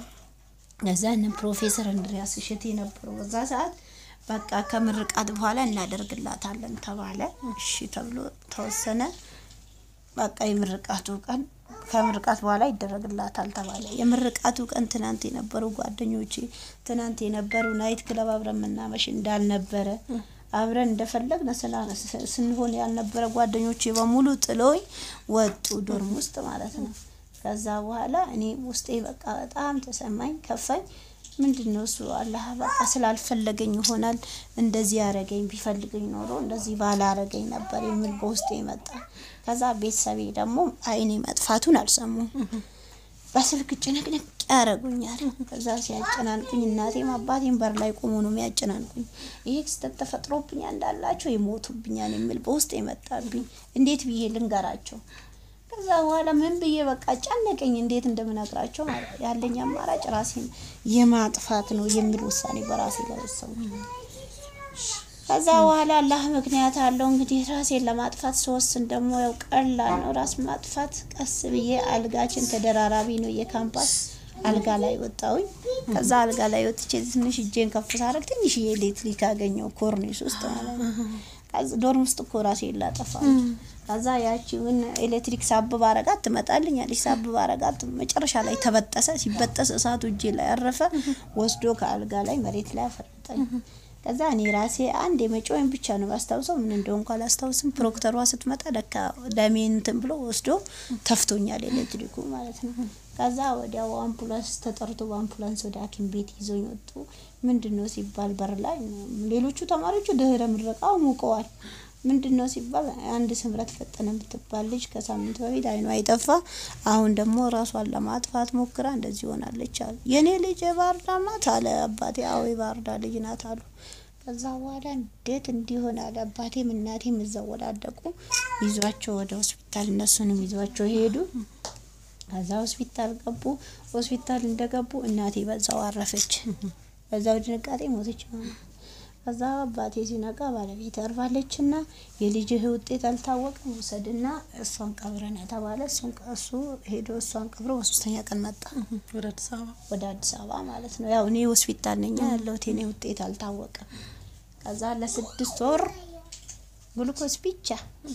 Speaker 2: ከዛ እነ ፕሮፌሰር እንድሪያስ እሸቴ ነበሩ በዛ ሰዓት። በቃ ከምርቃት በኋላ እናደርግላታለን ተባለ። እሺ ተብሎ ተወሰነ። በቃ የምርቃቱ ቀን ከምርቃት በኋላ ይደረግላታል ተባለ። የምርቃቱ ቀን ትናንት የነበሩ ጓደኞቼ ትናንት የነበሩ ናይት ክለብ አብረን መናመሽ እንዳልነበረ አብረን እንደፈለግን ስንሆን ያልነበረ ጓደኞቼ በሙሉ ጥሎኝ ወጡ፣ ዶርም ውስጥ ማለት ነው። ከዛ በኋላ እኔ ውስጤ በቃ በጣም ተሰማኝ፣ ከፋኝ። ምንድን ነው እሱ አላህ በቃ ስላልፈለገኝ ይሆናል እንደዚህ ያረገኝ፣ ቢፈልገኝ ኖሮ እንደዚህ ባላረገኝ ነበር የሚል በውስጤ መጣ። ከዛ ቤተሰቤ ደግሞ አይኔ መጥፋቱን አልሰሙም። በስልክ ጭንቅንቅ ያደረጉኛል። ከዛ ሲያጨናንቁኝ እናቴም አባቴም በር ላይ ቆሞ ነው የሚያጨናንቁኝ። ይሄ ክስተት ተፈጥሮብኛ እንዳላቸው ይሞቱብኛል የሚል በውስጥ የመጣብኝ እንዴት ብዬ ልንገራቸው? ከዛ በኋላ ምን ብዬ በቃ ጨነቀኝ፣ እንዴት እንደምነግራቸው ማለት ያለኝ አማራጭ ራሴን የማጥፋት ነው የሚል ውሳኔ በራሴ ላይ ወሰንኩ። ከዛ በኋላ አላህ ምክንያት አለው እንግዲህ ራሴን ለማጥፋት ስወስን ደግሞ ያው ቀላል ነው ራስ ማጥፋት። ቀስ ብዬ አልጋችን ተደራራቢ ነው የካምፓስ አልጋ ላይ ወጣሁኝ። ከዛ አልጋ ላይ ወጥቼ ትንሽ እጄን ከፍ ሳረግ ትንሽ የኤሌክትሪክ አገኘው ኮርኒስ ውስጥ ማለት ነው። ዶርም ውስጥ እኮ ራሴን ላጠፋ ከዛ ያቺውን ኤሌክትሪክ ሳብ ባረጋት ትመጣልኛለች። ሳብ ባረጋት መጨረሻ ላይ ተበጠሰ። ሲበጠስ እሳቱ እጄ ላይ ያረፈ ወስዶ ከአልጋ ላይ መሬት ላይ አፈረጠኝ። ከዛ እኔ ራሴ አንድ የመጮኝ ብቻ ነው ባስታውሰው፣ ምን እንደሆንኩ አላስታውስም። ፕሮክተሯ ስትመጣ ለካ ደሜን እንትን ብሎ ወስዶ ተፍቶኛል ኤሌክትሪኩ ማለት ነው። ከዛ ወዲያው አምቡላንስ ተጠርቶ በአምቡላንስ ወደ ሐኪም ቤት ይዘውኝ ወጡ። ምንድን ነው ሲባል በር ላይ ሌሎቹ ተማሪዎቹ ድህረ ምረቃው ሙቀዋል። ምንድን ነው ሲባል አንድ ስምረት ፈጠነ የምትባል ልጅ ከሳምንት በፊት አይኗ አይጠፋ፣ አሁን ደግሞ ራሷን ለማጥፋት ሞክራ እንደዚህ ሆናለች አሉ። የእኔ ልጅ የባህር ዳር ናት አለ አባቴ። አዎ የባህር ዳር ልጅ ናት አሉ። ከዛ በኋላ እንዴት እንዲሆን አለ አባቴም እናቴም እዛው ወዳደቁ ይዟቸው ወደ ሆስፒታል እነሱንም ይዟቸው ሄዱ። ከዛ ሆስፒታል ገቡ። ሆስፒታል እንደገቡ እናቴ በዛው አረፈች። በዛው ድንጋጤ ሞተች ማለት ከዛ አባቴ ሲነቃ ባለቤት አርፋለች ና የልጅህ ውጤት አልታወቅም ውሰድና እሷን ቀብረን ተባለ። እሱ ሄዶ እሷን ቀብሮ በሶስተኛ ቀን መጣ
Speaker 1: ወደ አዲስ አበባ
Speaker 2: ወደ አዲስ አበባ ማለት ነው። ያው እኔ ሆስፒታል ነኛ ያለሁት የኔ ውጤት አልታወቀም። ከዛ ለስድስት ወር ግሉኮስ ብቻ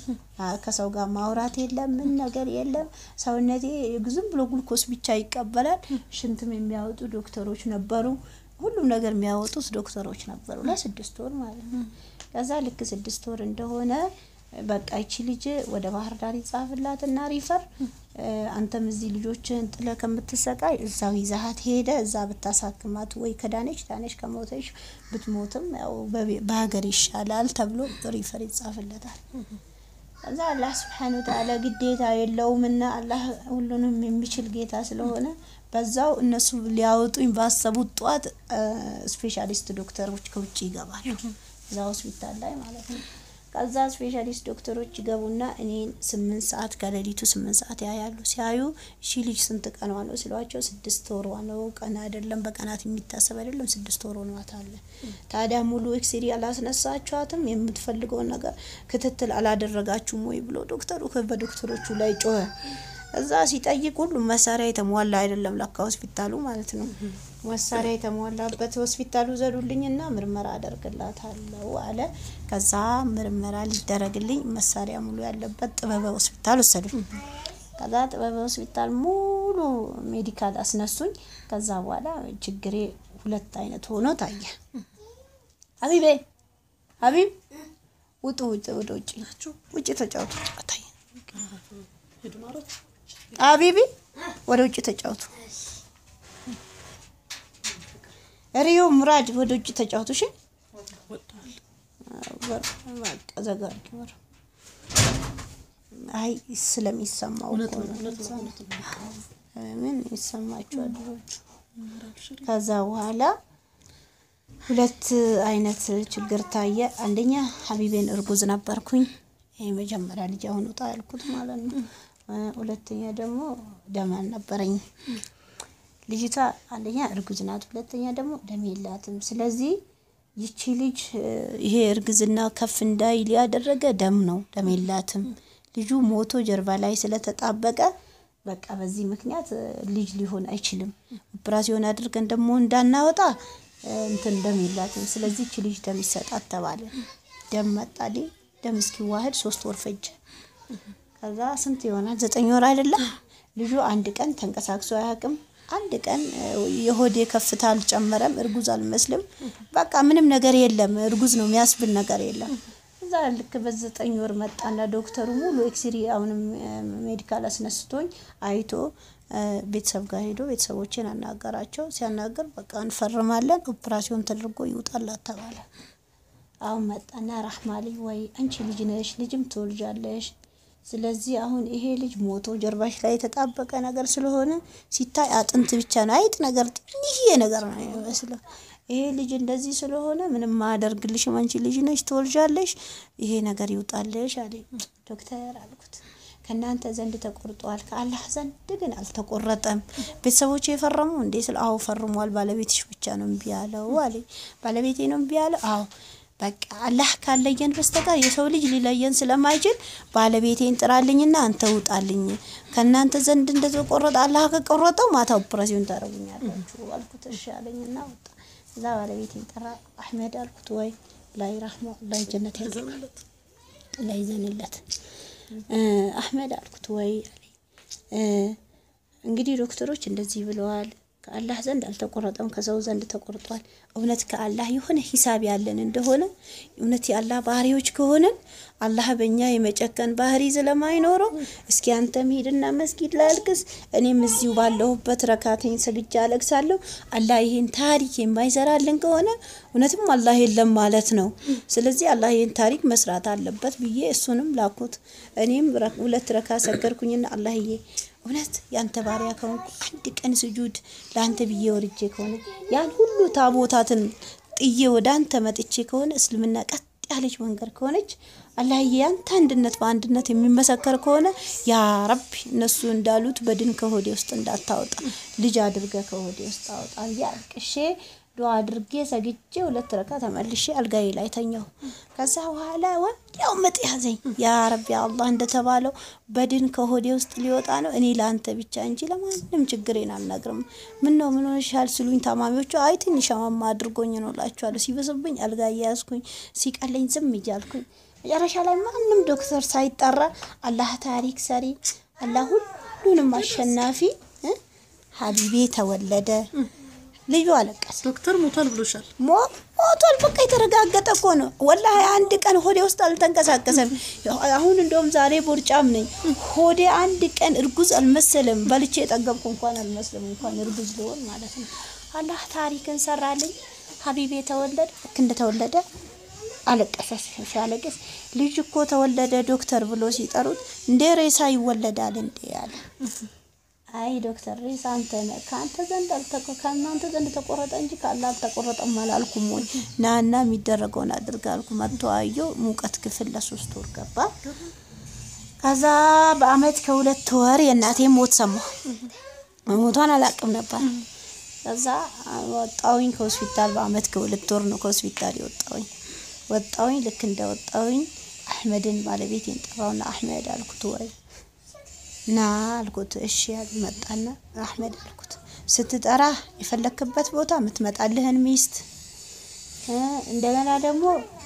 Speaker 2: ከሰው ጋር ማውራት የለም፣ ምን ነገር የለም። ሰውነቴ ዝም ብሎ ግሉኮስ ብቻ ይቀበላል። ሽንትም የሚያወጡ ዶክተሮች ነበሩ። ሁሉም ነገር የሚያወጡት ዶክተሮች ነበሩ ለስድስት ወር ማለት ነው። ከዛ ልክ ስድስት ወር እንደሆነ በቃ ይቺ ልጅ ወደ ባህር ዳር ይጻፍላት እና ሪፈር አንተም እዚህ ልጆችን ጥለ ከምትሰቃይ እዛው ይዛሀት ሄደ እዛ ብታሳክማት ወይ ከዳነች ዳነች፣ ከሞተች ብትሞትም ያው በሀገር ይሻላል ተብሎ ሪፈር ይጻፍለታል። ከዛ አላህ ስብሓን ወተዓላ ግዴታ የለውምና አላህ ሁሉንም የሚችል ጌታ ስለሆነ በዛው እነሱ ሊያወጡኝ ባሰቡት ጠዋት ስፔሻሊስት ዶክተሮች ከውጭ ይገባሉ እዛ ሆስፒታል ላይ ማለት ነው። ከዛ ስፔሻሊስት ዶክተሮች ይገቡና እኔን ስምንት ሰዓት ከሌሊቱ ስምንት ሰዓት ያያሉ። ሲያዩ እሺ ልጅ ስንት ቀኗ ነው ሲሏቸው ስድስት ወሯ ነው። ቀን አይደለም በቀናት የሚታሰብ አይደለም ስድስት ወር ሆኗታል። ታዲያ ሙሉ ኤክስሪ አላስነሳችኋትም? የምትፈልገውን ነገር ክትትል አላደረጋችሁም ወይ ብሎ ዶክተሩ በዶክተሮቹ ላይ ጮኸ። እዛ ሲጠይቅ ሁሉም መሳሪያ የተሟላ አይደለም ለካ ሆስፒታሉ ማለት ነው። መሳሪያ የተሟላበት ሆስፒታሉ ዘዱልኝና ምርመራ አደርግላታለሁ አለ። ከዛ ምርመራ ሊደረግልኝ መሳሪያ ሙሉ ያለበት ጥበበ ሆስፒታል ወሰዱኝ። ከዛ ጥበበ ሆስፒታል ሙሉ ሜዲካል አስነሱኝ። ከዛ በኋላ ችግሬ ሁለት አይነት ሆኖ ታየ። ሀቢቤ ሀቢብ ውጡ፣ ውጭ ወደ ውጭ ውጭ ተጫወቱ። ታየ አቢቢ ወደ ውጭ ተጫወቱ። ሪዮ ሙራድ ወደ ውጭ ተጫወቱ። እሺ ዘጋርጊ ወር አይ ስለሚሰማው ምን ይሰማችኋል? ከዛ በኋላ ሁለት አይነት ችግር ታየ። አንደኛ ሀቢቤን እርጉዝ ነበርኩኝ። ይሄ መጀመሪያ ልጅ አሁን ውጣ ያልኩት ማለት ነው። ሁለተኛ ደግሞ ደም አልነበረኝ። ልጅቷ አንደኛ እርጉዝ ናት፣ ሁለተኛ ደግሞ ደም የላትም። ስለዚህ ይቺ ልጅ ይሄ እርግዝና ከፍ እንዳይል ያደረገ ደም ነው፣ ደም የላትም። ልጁ ሞቶ ጀርባ ላይ ስለተጣበቀ በቃ በዚህ ምክንያት ልጅ ሊሆን አይችልም። ኦፕራሲዮን አድርገን ደግሞ እንዳናወጣ እንትን ደም የላትም። ስለዚህ ይቺ ልጅ ደም ይሰጣት ተባለ። ደም መጣልኝ። ደም እስኪዋህድ ሶስት ወር ፈጀ። ከዛ ስንት ይሆናል? ዘጠኝ ወር አይደለም። ልጁ አንድ ቀን ተንቀሳቅሶ አያውቅም። አንድ ቀን የሆዴ ከፍታ አልጨመረም። እርጉዝ አልመስልም። በቃ ምንም ነገር የለም። እርጉዝ ነው የሚያስብል ነገር የለም። እዛ ልክ በዘጠኝ ወር መጣና ዶክተሩ ሙሉ ኤክስሪ አሁንም ሜዲካል አስነስቶኝ አይቶ ቤተሰብ ጋር ሄዶ ቤተሰቦችን አናገራቸው። ሲያናገር በቃ እንፈርማለን፣ ኦፕራሲዮን ተደርጎ ይውጣላት ተባለ። አሁን መጣና ራህማሊ ወይ አንቺ ልጅ ነሽ፣ ልጅም ትወልጃለሽ ስለዚህ አሁን ይሄ ልጅ ሞቶ ጀርባሽ ላይ የተጣበቀ ነገር ስለሆነ ሲታይ አጥንት ብቻ ነው፣ አይጥ ነገር ትንሽዬ ነገር ነው የሚመስለው። ይሄ ልጅ እንደዚህ ስለሆነ ምንም ማያደርግልሽም፣ አንቺ ልጅ ነሽ፣ ትወልጃለሽ፣ ይሄ ነገር ይውጣልሽ አለ ዶክተር አልኩት። ከእናንተ ዘንድ ተቆርጧል፣ ከአላህ ዘንድ ግን አልተቆረጠም። ቤተሰቦች የፈረሙ እንዴ? ስለ አዎ ፈርሟል። ባለቤትሽ ብቻ ነው እምቢ ያለው አለ። ባለቤቴ ነው እምቢ ያለው? አዎ በቃ አላህ ካለየን በስተቀር የሰው ልጅ ሊለየን ስለማይችል ባለቤቴን ጥራልኝና አንተ ውጣልኝ። ከእናንተ ዘንድ እንደተቆረጠ አላህ ከቆረጠው ማታ ኦፕሬሽን ታደርጉኛላችሁ አልኩት። እሺ አለኝና ወጣ። እዛ ባለቤቴን ጠራ። አህመድ አልኩት። ወይ ላይ ረህማ ላይ ጀነት ያዘንለት ላይ ዘንለት አህመድ አልኩት። ወይ አለኝ እንግዲህ ዶክተሮች እንደዚህ ብለዋል ከአላህ ዘንድ አልተቆረጠም፣ ከሰው ዘንድ ተቆርጧል። እውነት ከአላህ የሆነ ሂሳብ ያለን እንደሆነ እውነት የአላህ ባህሪዎች ከሆነን አላህ በእኛ የመጨከን ባህሪ ስለማይኖረው እስኪ አንተም ሂድና መስጊድ ላይ አልቅስ፣ እኔም እዚሁ ባለሁበት ረካተኝ ሰግጃ አለቅሳለሁ። አላህ ይህን ታሪክ የማይሰራልን ከሆነ እውነትም አላህ የለም ማለት ነው። ስለዚህ አላህ ይህን ታሪክ መስራት አለበት ብዬ እሱንም ላኩት። እኔም ሁለት ረካ ሰገርኩኝና አላህዬ እውነት ያንተ ባሪያ ከሆንኩ አንድ ቀን ስጁድ ለአንተ ብዬ ወርጄ ከሆነ ያን ሁሉ ታቦታትን ጥዬ ወደ አንተ መጥቼ ከሆነ እስልምና ቀጥ ያለች መንገድ ከሆነች አላህዬ ያንተ አንድነት በአንድነት የሚመሰከር ከሆነ ያ ረቢ እነሱ እንዳሉት በድን ከሆዴ ውስጥ እንዳታወጣ ልጅ አድርገ ከሆዴ ውስጥ አወጣ ብዬ አልቅሼ ዱዓ አድርጌ ሰግጄ ሁለት ረካ ተመልሼ አልጋዬ ላይ ተኛሁ። ከዛ በኋላ ወዲያው ምጥ ያዘኝ። ያ ረቢ አላህ እንደተባለው በድን ከሆዴ ውስጥ ሊወጣ ነው። እኔ ለአንተ ብቻ እንጂ ለማንም ችግሬን አልነግርም። ምን ነው ምን ሆነሻል ሲሉኝ ታማሚዎቹ አይ ትንሽ አማማ አድርጎኝ ነው እላቸዋለሁ። ሲበስብኝ አልጋ እያያዝኩኝ ሲቀለኝ ዝም እያልኩኝ መጨረሻ ላይ ማንም ዶክተር ሳይጠራ አላህ ታሪክ ሰሪ አላህ ሁሉንም አሸናፊ ሀቢቤ ተወለደ። ልዩ አለቀሰ።
Speaker 1: ዶክተር ሞቷል ብሎሻል።
Speaker 2: ሞቷል በቃ የተረጋገጠ እኮ ነው። ወላሂ አንድ ቀን ሆዴ ውስጥ አልተንቀሳቀሰም። አሁን እንደውም ዛሬ ቦርጫም ነኝ። ሆዴ አንድ ቀን እርጉዝ አልመሰለም። በልቼ የጠገብኩ እንኳን አልመስልም፣ እንኳን እርጉዝ ልሆን ማለት ነው። አላህ ታሪክን ሰራልኝ። ሀቢቤ ተወለደ። ልክ እንደተወለደ አለቀሰ። ሲያለቅስ ልጅ እኮ ተወለደ ዶክተር ብሎ ሲጠሩት እንዴ ሬሳ ይወለዳል እንዴ አለ። አይ ዶክተር ሬሳ አንተ ነህ ከአንተ ዘንድ አልተቆ ከእናንተ ዘንድ ተቆረጠ እንጂ ካለ አልተቆረጠም አላልኩም ወይ? ናና የሚደረገውን አድርግ አልኩ። መጥቶ አየው። ሙቀት ክፍል ለሶስት ወር ገባ። ከዛ በአመት ከሁለት ወር የእናቴ ሞት ሰማሁ። ሞቷን አላቅም ነበር። ከዛ ወጣውኝ ከሆስፒታል በአመት ከሁለት ወር ነው ከሆስፒታል የወጣውኝ። ወጣውኝ ልክ እንደ ወጣውኝ አህመድን ባለቤቴን ጠራውና አህመድ አልኩት ወይ ና አልኩት። እሺ ያል መጣና አህመድ አልኩት። ስትጠራ የፈለክበት ቦታ የምትመጣልህን ሚስት እ እንደገና ደግሞ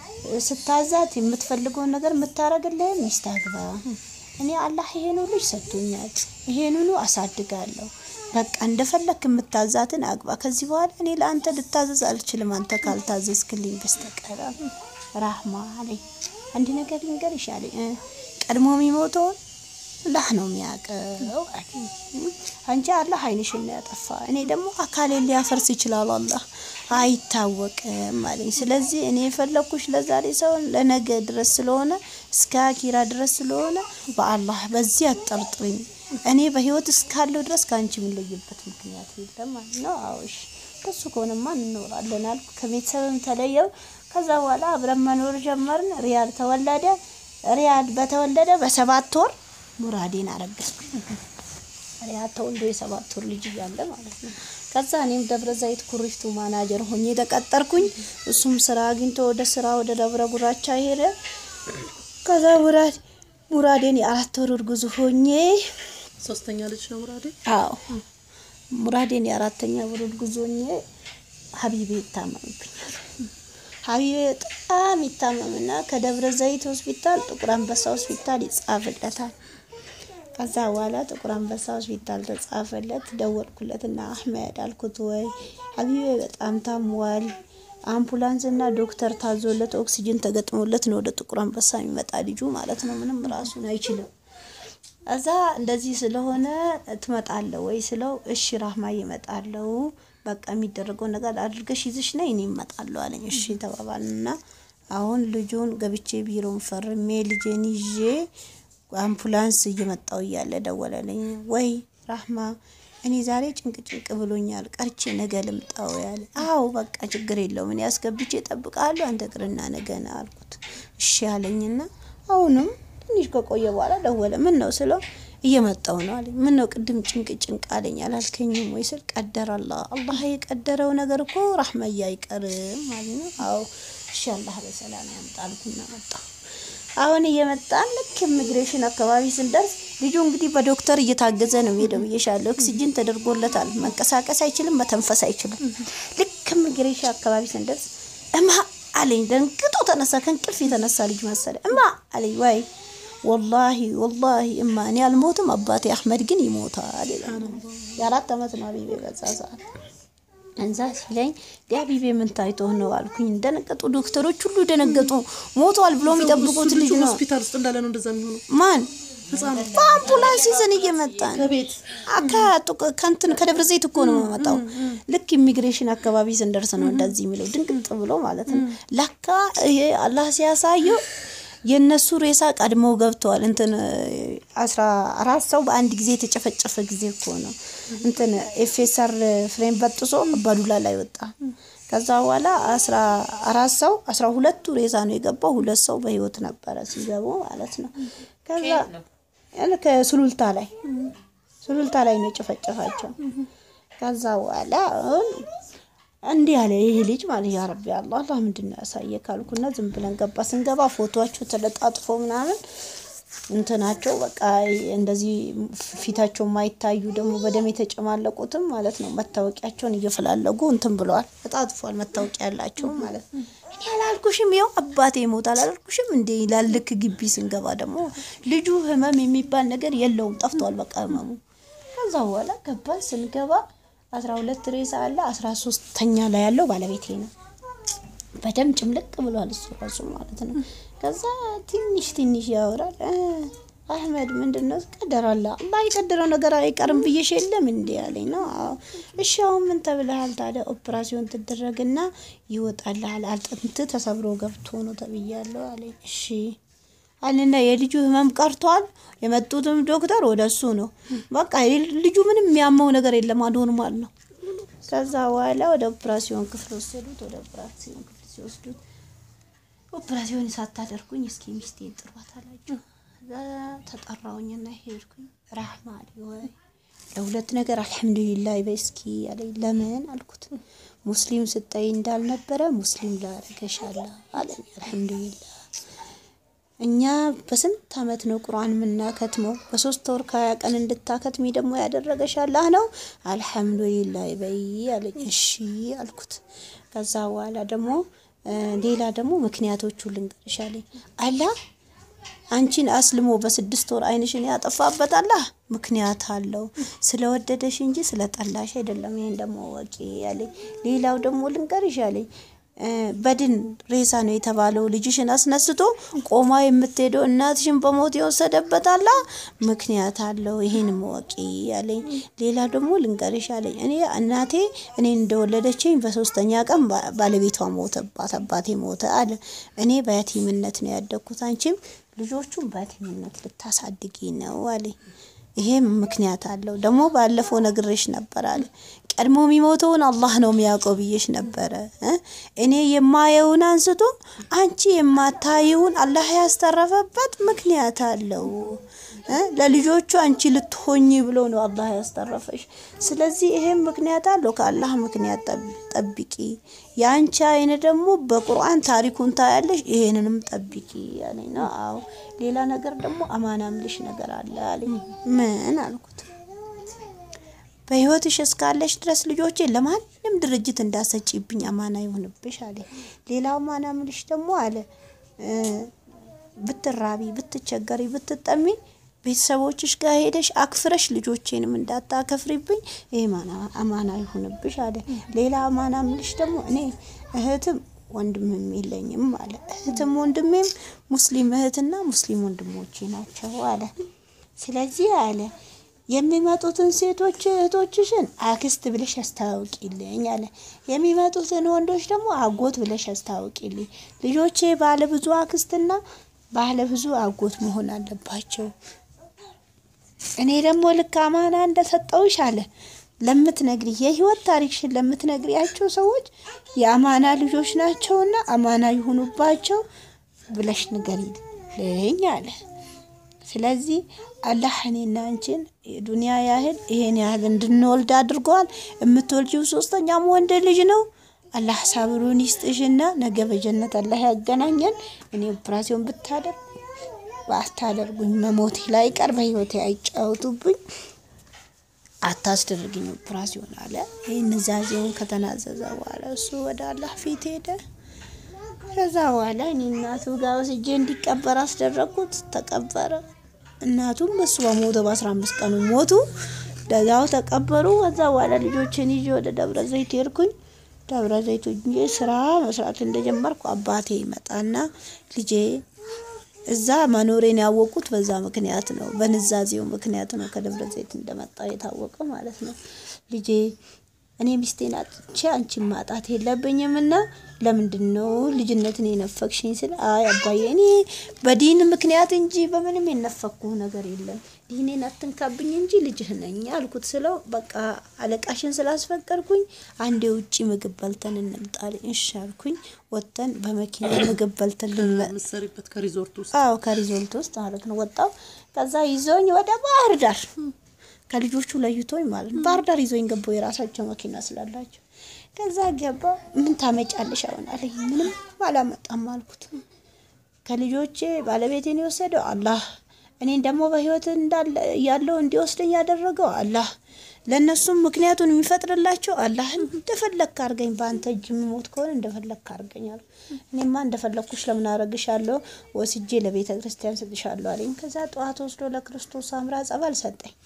Speaker 2: ስታዛት የምትፈልገውን ነገር የምታረግልህን ሚስት አግባ። እኔ አላህ ይሄን ልጅ ሰጥቶኛል፣ ይሄንኑ አሳድጋለሁ። በቃ እንደፈለክ የምታዛትን አግባ። ከዚህ በኋላ እኔ ለአንተ ልታዘዝ አልችልም፣ አንተ ካልታዘዝክልኝ በስተቀር ራህማ አለኝ። አንድ ነገር ልንገርሽ አለኝ እ ቀድሞ የሚሞተውን አላህ ነው የሚያውቀው አለኝ። አንቺ አላህ አይንሽን ነው ያጠፋ፣ እኔ ደግሞ አካሌን ሊያፈርስ ይችላል አላህ አይታወቅም አለኝ። ስለዚህ እኔ የፈለኩሽ ለዛሬ ሳይሆን ለነገ ድረስ ስለሆነ እስከ አኪራ ድረስ ስለሆነ በአላህ በዚህ አጠርጥርኝ። እኔ በህይወት እስካለው ድረስ ከአንቺ የምንለይበት ምክንያት የለም ማለት ነው። አዎሽ ከሱ ከሆነማ እንኖራለን አልኩ። ከቤተሰብም ተለየው። ከዛ በኋላ አብረን መኖር ጀመርን። ሪያድ ተወለደ። ሪያድ በተወለደ በሰባት ወር ሙራዴን አረገዝኩ። ሪያድ ተወልዶ የሰባት ወር ልጅ እያለ ማለት ነው። ከዛ እኔም ደብረ ዘይት ኩሪፍቱ ማናጀር ሆኜ ተቀጠርኩኝ። እሱም ስራ አግኝቶ ወደ ስራ ወደ ደብረ ጉራቻ ሄደ። ከዛ ሙራድ ሙራዴን የአራት ወር እርጉዝ ሆኜ
Speaker 1: ሶስተኛ ልጅ ነው ሙራዴ።
Speaker 2: አዎ ሙራዴን የአራተኛ ወር እርጉዝ ሆኜ ሀቢቤ ይታመምብኛል። ሀቢቤ በጣም ይታመምና ከደብረ ዘይት ሆስፒታል ጥቁር አንበሳ ሆስፒታል ይጻፍለታል። ከዛ በኋላ ጥቁር አንበሳ ሆስፒታል ተጻፈለት። ደወልኩለትና አህመድ አልኩት ወይ ሀቢቤ በጣም ታሟል፣ አምቡላንስ እና ዶክተር ታዞለት ኦክሲጅን ተገጥሞለት ነው ወደ ጥቁር አንበሳ የሚመጣ ልጁ ማለት ነው። ምንም ራሱን አይችልም። እዛ እንደዚህ ስለሆነ ትመጣለህ ወይ ስለው እሺ ራህማ ይመጣለው፣ በቃ የሚደረገው ነገር አድርገሽ ይዝሽ ነይ እኔ እመጣለሁ አለኝ። እሺ ተባባልና አሁን ልጁን ገብቼ ቢሮን ፈርሜ ልጄን ይዤ አምቡላንስ እየመጣው እያለ ደወለልኝ። ወይ ራህማ እኔ ዛሬ ጭንቅ ጭንቅ ብሎኛል፣ ቀርቼ ነገ ልምጣው ያለ። አዎ በቃ ችግር የለውም እኔ አስገብቼ እጠብቃለሁ፣ አንተ ቅርና ነገ ና አልኩት። እሺ አለኝና አሁንም ትንሽ ከቆየ በኋላ ደወለ። ምን ነው ስለው እየመጣው ነው አለኝ። ምን ነው ቅድም ጭንቅ ጭንቅ አለኝ አላልከኝም ወይ ስል ቀደረ አላህ አላህ የቀደረው ነገር እኮ ራህመያ አይቀርም ማለት ነው። አዎ እሺ አላህ በሰላም ያምጣልኩና መጣሁ። አሁን እየመጣን ልክ ኢሚግሬሽን አካባቢ ስንደርስ ልጁ እንግዲህ በዶክተር እየታገዘ ነው ሄደው ብዬሻለሁ። ኦክሲጅን ተደርጎለታል። መንቀሳቀስ አይችልም፣ መተንፈስ አይችልም። ልክ ኢሚግሬሽን አካባቢ ስንደርስ እማ አለኝ። ደንግጦ ተነሳ። ከእንቅልፍ የተነሳ ልጅ መሰለ። እማ አለኝ። ወይ ወላሂ ወላሂ እማ እኔ አልሞትም፣ አባቴ አህመድ ግን ይሞታል ይላል። የአራት ዓመት ነው አቢቤ በዛ ሰዓት እንዛ ሲለኝ ዲያቢቤ ምን ታይቶ ነው አልኩኝ። ደነገጡ። ዶክተሮች ሁሉ ደነገጡ። ሞቷል ብሎ የሚጠብቁት ልጅ ነው።
Speaker 1: ሆስፒታል ውስጥ እንዳለ ነው እንደዛ የሚሆነው።
Speaker 2: ማን
Speaker 1: ህፃኑ
Speaker 2: በአምቡላንስ ይዘን እየመጣን
Speaker 1: ከቤት
Speaker 2: አካቱ ከንትን ከደብረ ዘይት እኮ ነው የመጣው። ልክ ኢሚግሬሽን አካባቢ ስንደርስ ነው እንደዚህ የሚለው ድንቅጥ ብሎ ማለት ነው። ለካ ይሄ አላህ ሲያሳየው የእነሱ ሬሳ ቀድመው ገብተዋል። እንትን አስራ አራት ሰው በአንድ ጊዜ የተጨፈጨፈ ጊዜ እኮ ነው። እንትን ኤፌሰር ፍሬም በጥሶ አባዱላ ላይ ወጣ። ከዛ በኋላ አስራ አራት ሰው አስራ ሁለቱ ሬሳ ነው የገባው። ሁለት ሰው በህይወት ነበረ ሲገቡ ማለት ነው። ከዛ ያለ ከሱሉልታ ላይ ሱሉልታ ላይ ነው የጨፈጨፋቸው። ከዛ በኋላ አሁን እንዲህ ያለ ይህ ልጅ ማለት ያ ረቢ አላህ አላህ ምንድን ነው ያሳየ ካልኩና ዝም ብለን ገባ። ስንገባ ፎቶቸው ተለጣጥፎ ምናምን እንትናቸው በቃ እንደዚህ ፊታቸው የማይታዩ ደግሞ በደም የተጨማለቁትም ማለት ነው መታወቂያቸውን እየፈላለጉ እንትን ብለዋል። ተጣጥፏል መታወቂያ ያላቸው ማለት ነው። እኔ አላልኩሽም ይኸው አባቴ ይሞታል አላልኩሽም እንዴ ይላል። ልክ ግቢ ስንገባ ደግሞ ልጁ ህመም የሚባል ነገር የለውም ጠፍቷል። በቃ ህመሙ ከዛ በኋላ ገባን። ስንገባ አስራ ሁለት ሬሳ አለ። አስራ ሶስተኛ ላይ ያለው ባለቤቴ ነው። በደም ጭምልቅ ብሏል እሱ ራሱ ማለት ነው። ከዛ ትንሽ ትንሽ ያወራል እ አህመድ ምንድን ነው ቀደር አለ አላህ የቀደረው ነገር አይቀርም ብዬሽ የለም እንዴ አለኝ ነው አዎ እሺ አሁን ምን ተብለሃል ታዲያ ኦፕራሲዮን ትደረግና ይወጣልሃል አጥንት ተሰብሮ ገብቶ ነው ተብያለሁ አለኝ እሺ አለና የልጁ ህመም ቀርቷል የመጡትም ዶክተር ወደ እሱ ነው በቃ ልጁ ምንም የሚያመው ነገር የለም ኖርማል ነው ከዛ በኋላ ወደ ኦፕራሲዮን ክፍል ወሰዱት ወደ ኦፕራሲዮን ክፍል ሲወስዱት ኦፕራሲዮን ሳታደርጉኝ እስኪ ሚስቴን ጥሯት አላቸው። እዛ ተጠራውኝና ሄድኩኝ። ራህማ አለኝ ወይ ለሁለት ነገር አልሐምዱሊላህ በይ እስኪ አለኝ። ለምን አልኩት። ሙስሊም ስጠይ እንዳልነበረ ሙስሊም ላረገሻለሁ አለኝ። አልሐምዱሊላህ እኛ በስንት አመት ነው ቁርአን የምናከትመው? በሶስት ወር ከሀያ ቀን እንድታከትሚ ደግሞ ያደረገሽ አላህ ነው። አልሐምዱሊላህ በይ አለኝ። እሺ አልኩት። ከዛ በኋላ ደግሞ ሌላ ደግሞ ምክንያቶቹ ልንገርሽ አለኝ። አላህ አንቺን አስልሞ በስድስት ወር አይንሽን ያጠፋበት አላህ ምክንያት አለው። ስለወደደሽ እንጂ ስለጠላሽ አይደለም። ይሄን ደግሞ ወቂ አለኝ። ሌላው ደግሞ ልንገርሽ አለኝ። በድን ሬሳ ነው የተባለው ልጅሽን አስነስቶ ቆማ የምትሄደው እናትሽን በሞት የወሰደበት አላህ ምክንያት አለው። ይሄን ወቂ አለኝ። ሌላ ደግሞ ልንገርሽ አለኝ። እኔ እናቴ እኔን እንደወለደችኝ በሶስተኛ ቀን ባለቤቷ ሞተባት፣ አባቴ ሞተ አለ። እኔ በያቲምነት ነው ያደግኩት፣ አንቺም ልጆቹን በያቲምነት ልታሳድጊ ነው አለኝ። ይሄም ምክንያት አለው። ደግሞ ባለፈው ነግሬሽ ነበር አለ ቀድሞ የሚሞተውን አላህ ነው የሚያውቀው ብዬሽ ነበረ። እኔ የማየውን አንስቶ አንቺ የማታየውን አላህ ያስተረፈበት ምክንያት አለው። ለልጆቹ አንቺ ልትሆኝ ብሎ ነው አላህ ያስተረፈሽ። ስለዚህ ይሄም ምክንያት አለው። ከአላህ ምክንያት ጠብቂ። የአንቺ አይን ደግሞ በቁርአን ታሪኩን ታያለሽ። ይሄንንም ጠብቂ ያለኝ ነው። አዎ ሌላ ነገር ደግሞ አማና ምልሽ ነገር አለ አለኝ። ምን አልኩት? በህይወትሽ እስካለሽ ድረስ ልጆቼ ለማንም ድርጅት እንዳሰጪብኝ አማና ይሁንብሽ አለ። ሌላው አማና ምልሽ ደግሞ አለ ብትራቢ፣ ብትቸገሪ፣ ብትጠሚ ቤተሰቦችሽ ጋር ሄደሽ አክፍረሽ ልጆቼንም እንዳታከፍሪብኝ ይሄ አማና ይሁንብሽ አለ። ሌላ አማና ምልሽ ደግሞ እኔ እህትም ወንድምም የለኝም አለ። እህትም ወንድሜም ሙስሊም እህትና ሙስሊም ወንድሞቼ ናቸው አለ። ስለዚህ አለ የሚመጡትን ሴቶች እህቶችሽን አክስት ብለሽ አስታውቂልኝ አለ። የሚመጡትን ወንዶች ደግሞ አጎት ብለሽ አስታውቂልኝ። ልጆቼ ባለ ብዙ አክስትና ባለ ብዙ አጎት መሆን አለባቸው። እኔ ደግሞ ልክ አማና እንደሰጠውሽ አለ ለምትነግሪ የህይወት ታሪክሽን ለምትነግሪያቸው ሰዎች የአማና ልጆች ናቸውና አማና ይሁኑባቸው ብለሽ ንገሪልኝ አለ። ስለዚህ አላህ እኔና አንቺን የዱንያ ያህል ይሄን ያህል እንድንወልድ አድርገዋል። የምትወልጂው ሶስተኛም ወንድ ልጅ ነው። አላህ ሳብሩን ይስጥሽና ነገ በጀነት አላህ ያገናኘን። እኔ ኦፕራሲዮን ብታደርግ ባታደርጉኝ መሞቴ ላይ ቀር በህይወቴ አይጫወቱብኝ አታስደርግኝ ኦፕራሲዮን አለ። ይህን ዛዜውን ከተናዘዘ በኋላ እሱ ወደ አላህ ፊት ሄደ። ከዛ በኋላ እኔ እናቱ ጋር ወስጄ እንዲቀበር አስደረግኩት። ተቀበረ። እናቱም እሱ በሞተ በአስራ አምስት ቀኑ ሞቱ። ደዛው ተቀበሩ። ከዛ በኋላ ልጆችን ይዤ ወደ ደብረ ዘይት ሄድኩኝ። ደብረ ዘይት ሆኜ ስራ መስራት እንደጀመርኩ አባቴ ይመጣና ልጄ እዛ መኖሬን ያወቁት በዛ ምክንያት ነው፣ በንዛዜው ምክንያት ነው። ከደብረ ዘይት እንደመጣ የታወቀ ማለት ነው። ልጄ እኔ ሚስቴን አጥቼ አንቺን ማጣት የለብኝም እና ለምንድን ነው ልጅነትን የነፈቅሽኝ? ስል አይ አባዬ እኔ በዲን ምክንያት እንጂ በምንም የነፈኩ ነገር የለም ዲኔን አትንካብኝ እንጂ ልጅህ ነኝ አልኩት። ስለው በቃ አለቃሽን ስላስፈቀድኩኝ አንዴ ውጪ ምግብ በልተን እንምጣልኝ። እሺ አልኩኝ። ወጥተን በመኪና ምግብ በልተን ልንመ
Speaker 1: የምትሰሪበት ከሪዞርት ውስጥ
Speaker 2: አዎ ከሪዞልት ውስጥ ማለት ነው። ወጣው ከዛ ይዞኝ ወደ ባህር ዳር ከልጆቹ ለይቶኝ ማለት ነው። ባህር ዳር ይዞኝ ገባው የራሳቸው መኪና ስላላቸው። ከዛ ገባ። ምን ታመጫለሽ አሁን አለኝ። ምንም አላመጣም አልኩት። ከልጆቼ ባለቤቴን የወሰደው አላህ፣ እኔን ደግሞ በህይወት እንዳለ ያለው እንዲወስደኝ ያደረገው አላህ፣ ለእነሱም ምክንያቱን የሚፈጥርላቸው አላህ። እንደፈለግክ አድርገኝ፣ በአንተ እጅ የሚሞት ከሆነ እንደፈለግክ አድርገኝ አሉ። እኔማ እንደፈለግኩሽ ለምን አረግሻለሁ፣ ወስጄ ለቤተ ክርስቲያን ሰጥሻለሁ አለኝ። ከዛ ጠዋት ወስዶ ለክርስቶስ አምራ ጸበል ሰጠኝ።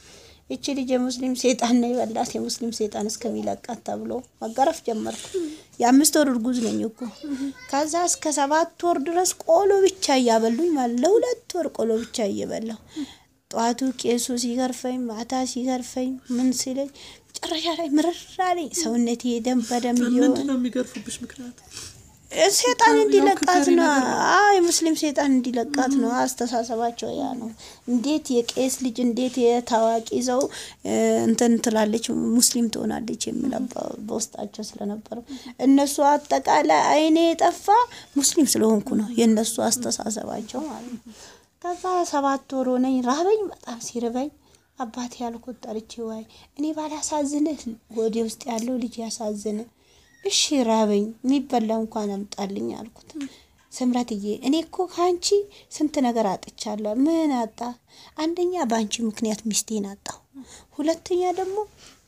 Speaker 2: እቺ ልጅ የሙስሊም ሴጣን ነው የበላት የሙስሊም ሴጣን እስከሚለቃት ተብሎ መገረፍ ጀመርኩ። የአምስት ወር እርጉዝ ነኝ እኮ። ከዛ እስከ ሰባት ወር ድረስ ቆሎ ብቻ እያበሉኝ ማለት ለሁለት ወር ቆሎ ብቻ እየበላሁ ጠዋቱ ቄሱ ሲገርፈኝ ማታ ሲገርፈኝ ምን ሲለኝ መጨረሻ ላይ ምርር አለኝ። ሰውነቴ ደም በደም እየሆነ
Speaker 1: ምንድን ነው የሚገርፉብሽ ምክንያት?
Speaker 2: ሴጣን
Speaker 1: ያው
Speaker 2: እንዲለቃት
Speaker 1: ክፈሪ
Speaker 2: ነው።
Speaker 1: ነገር
Speaker 2: አዎ የሙስሊም ሴጣን እንዲለቃት ነው። አስተሳሰባቸው ያ ነው። እንዴት የቄስ ልጅ እንዴት የታዋቂ ሰው እ፣ እንትን ትላለች ሙስሊም ትሆናለች የሚለው በ- በውስጣቸው ስለነበረ እነሱ አጠቃላይ አይኔ የጠፋ ሙስሊም ስለሆንኩ ነው የእነሱ አስተሳሰባቸው ማለት ነው። ከዛ ሰባት ወር ሆነኝ ራበኝ፣ በጣም ሲርበኝ አባቴ ያልኩት ጠርቼ ዋይ እኔ ባላሳዝንህ ወደ ውስጥ ያለው ልጅ ያሳዝን እሺ ራበኝ፣ የሚበላ እንኳን አምጣልኝ አልኩት። ስምረትዬ እኔ እኮ ከአንቺ ስንት ነገር አጥቻለሁ። ምን አጣ? አንደኛ በአንቺ ምክንያት ሚስቴን አጣሁ። ሁለተኛ ደግሞ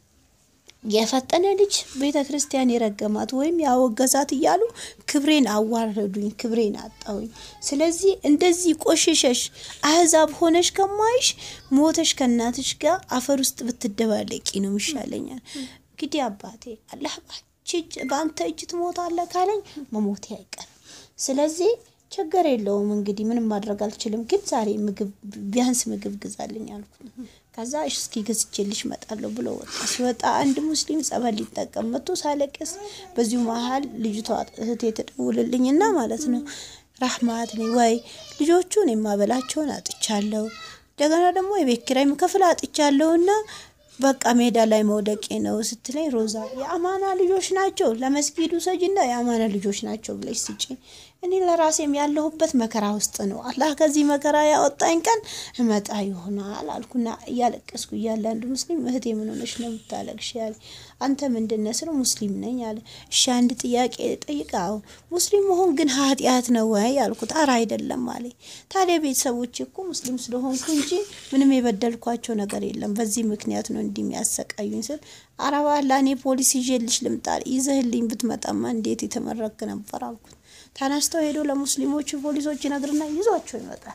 Speaker 2: የፈጠነ ልጅ ቤተ ክርስቲያን የረገማት ወይም ያወገዛት እያሉ ክብሬን አዋረዱኝ፣ ክብሬን አጣሁኝ። ስለዚህ እንደዚህ ቆሽሸሽ አህዛብ ሆነሽ ከማይሽ ሞተሽ ከእናትሽ ጋር አፈር ውስጥ ብትደባለቂ ነው ይሻለኛል። እንግዲህ አባቴ አላህ ባንቺ እጅ በአንተ እጅ ትሞታለህ ካለኝ መሞቴ አይቀርም። ስለዚህ ችግር የለውም እንግዲህ ምንም ማድረግ አልችልም፣ ግን ዛሬ ምግብ ቢያንስ ምግብ ግዛልኝ አልኩት። ከዛ እሺ እስኪ ገዝቼልሽ እመጣለሁ ብሎ ወጣ። ሲወጣ አንድ ሙስሊም ጸበል ሊጠቀም መጥቶ ሳለቅስ በዚሁ መሀል ልጅቷ እህቴ ትደውልልኝና ማለት ነው ራህማት ነኝ ወይ ልጆቹን የማበላቸውን አጥቻለሁ፣ እንደገና ደግሞ የቤት ኪራይ ምከፍል አጥቻለሁና በቃ ሜዳ ላይ መውደቄ ነው ስትለኝ፣ ሮዛ የአማና ልጆች ናቸው ለመስጊዱ ሰጅና የአማና ልጆች ናቸው ብለሽ ስጪ። እኔ ለራሴም ያለሁበት መከራ ውስጥ ነው። አላህ ከዚህ መከራ ያወጣኝ ቀን እመጣ ይሆናል አልኩና እያለቀስኩ እያለ አንድ ሙስሊም እህቴ ምን ሆነሽ ነው የምታለቅሽ? ያለ አንተ ምንድን ነህ ስለው ሙስሊም ነኝ አለ። እሺ አንድ ጥያቄ ጠይቃው ሙስሊም መሆን ግን ኃጢአት ነው ወይ አልኩት። አረ አይደለም አለኝ። ታዲያ ቤተሰቦች እኮ ሙስሊም ስለሆንኩ እንጂ ምንም የበደልኳቸው ነገር የለም፣ በዚህ ምክንያት ነው እንዲህ የሚያሰቃዩኝ ስል አረባ ለእኔ ፖሊስ ይዤልሽ ልምጣ ይዘህልኝ ብትመጣማ እንዴት የተመረክ ነበር አልኩት። ተነስተው ሄዶ ለሙስሊሞቹ ፖሊሶች ይነግርና ይዟቸው ይመጣል።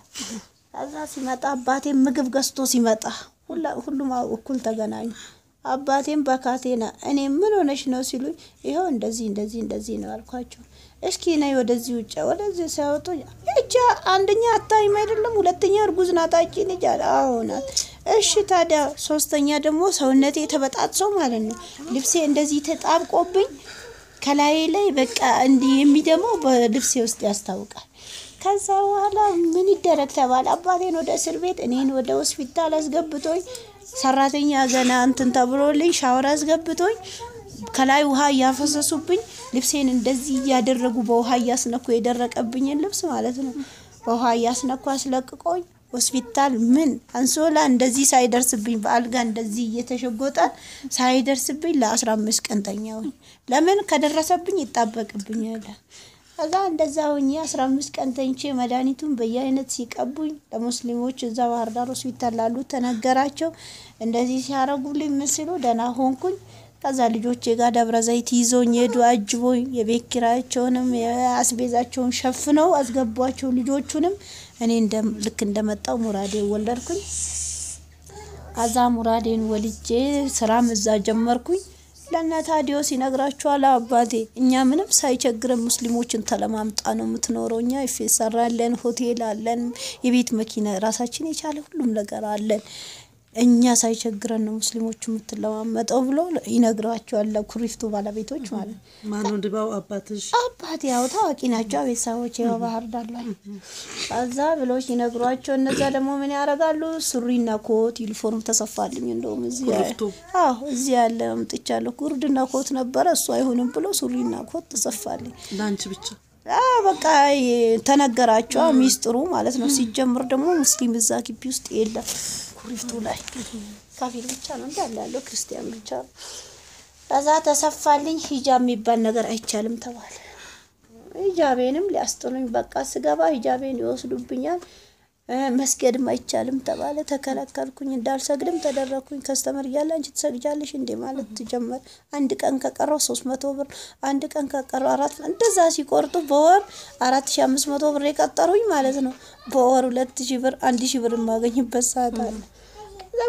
Speaker 2: ከዛ ሲመጣ አባቴም ምግብ ገዝቶ ሲመጣ ሁላ- ሁሉም እኩል ተገናኙ። አባቴም በካቴና እኔ ምን ሆነሽ ነው ሲሉኝ ይኸው እንደዚህ እንደዚህ እንደዚህ ነው አልኳቸው። እስኪ ነይ ወደዚህ ውጭ ወደዚህ ሲያወጡ እጃ አንደኛ አታይም አይደለም፣ ሁለተኛ እርጉዝ ናት አጭ ልጅ አለ። አዎ ናት። እሺ ታዲያ ሶስተኛ ደግሞ ሰውነቴ ተበጣጥሶ ማለት ነው ልብሴ እንደዚህ ተጣብቆብኝ ከላይ ላይ በቃ እንዲህ የሚደማው በልብሴ ውስጥ ያስታውቃል። ከዛ በኋላ ምን ይደረግ ተባለ። አባቴን ወደ እስር ቤት እኔን ወደ ሆስፒታል አስገብቶኝ ሰራተኛ ገና እንትን ተብሎልኝ ሻወር አስገብቶኝ ከላይ ውሃ እያፈሰሱብኝ ልብሴን እንደዚህ እያደረጉ በውሃ እያስነኩ የደረቀብኝን ልብስ ማለት ነው በውሃ እያስነኩ አስለቅቆኝ ሆስፒታል ምን አንሶላ እንደዚህ ሳይደርስብኝ በአልጋ እንደዚህ እየተሸጎጠ ሳይደርስብኝ ለአስራ አምስት ቀን ተኛሁኝ። ለምን ከደረሰብኝ ይጣበቅብኛል። ከዛ እንደዛ ሆኜ አስራ አምስት ቀን ተኝቼ መድኃኒቱን በየአይነት ሲቀቡኝ ለሙስሊሞች እዛ ባህር ዳር ሆስፒታል ላሉ ተነገራቸው። እንደዚህ ሲያረጉልኝ ምን ሲሉ ደህና ሆንኩኝ። ከዛ ልጆቼ ጋር ደብረ ዘይት ይዞኝ ሄዱ። አጅቦኝ የቤት ኪራያቸውንም የአስቤዛቸውን ሸፍነው አስገቧቸው። ልጆቹንም እኔ እንደ ልክ እንደመጣው ሙራዴ ወለድኩኝ። ከዛ ሙራዴን ወልጄ ስራም እዛ ጀመርኩኝ። ለእነ ታዲዮስ ይነግራችኋል አባቴ እኛ ምንም ሳይቸግረን ሙስሊሞችን ተለማምጣ ነው የምትኖረው። እኛ ይፌሰራ አለን፣ ሆቴል አለን፣ የቤት መኪና ራሳችን የቻለ ሁሉም ነገር አለን። እኛ ሳይቸግረን ነው ሙስሊሞቹ የምትለማመጠው ብሎ ይነግራቸዋል። ለኩሪፍቱ ባለቤቶች ማለት ነው።
Speaker 1: ማነው ድባው አባትሽ?
Speaker 2: አባት ያው ታዋቂ ናቸው ቤተሰቦች ያው ባህር ዳር ላይ ከዛ ብሎች ይነግሯቸው። እነዛ ደግሞ ምን ያደርጋሉ? ሱሪና ኮት ዩኒፎርም ተሰፋልኝ። እንደውም እዚህ
Speaker 1: ኩሪፍቱ?
Speaker 2: አዎ እዚህ ያለ አምጥቻለሁ። ጉርድና ኮት ነበረ እሱ አይሆንም ብሎ ሱሪና ኮት ተሰፋልኝ።
Speaker 1: ለአንቺ ብቻ
Speaker 2: አዎ በቃ ተነገራቸው ሚስጥሩ ማለት ነው። ሲጀምር ደግሞ ሙስሊም እዛ ግቢ ውስጥ የለም። ኩሪፍቱ ላይ ካፊር ብቻ ነው እንዳለ ያለው ክርስቲያን ብቻ ነው። ከዛ ተሰፋልኝ። ሂጃብ የሚባል ነገር አይቻልም ተባለ። ሂጃቤንም ሊያስጥሉኝ በቃ ስገባ ሂጃቤን ይወስዱብኛል። እ መስገድም አይቻልም ተባለ። ተከለከልኩኝ። እንዳልሰግድም ተደረግኩኝ። ከስተመር እያለ አንቺ ትሰግጃለሽ እንዴ ማለት ትጀመር። አንድ ቀን ከቀረው ሶስት መቶ ብር አንድ ቀን ከቀረው አራት እንደዛ ሲቆርጡ በወር አራት ሺ አምስት መቶ ብር የቀጠሩኝ ማለት ነው። በወር ሁለት ሺ ብር አንድ ሺ ብር የማገኝበት ሰዓት አለ። ከዛም ብርን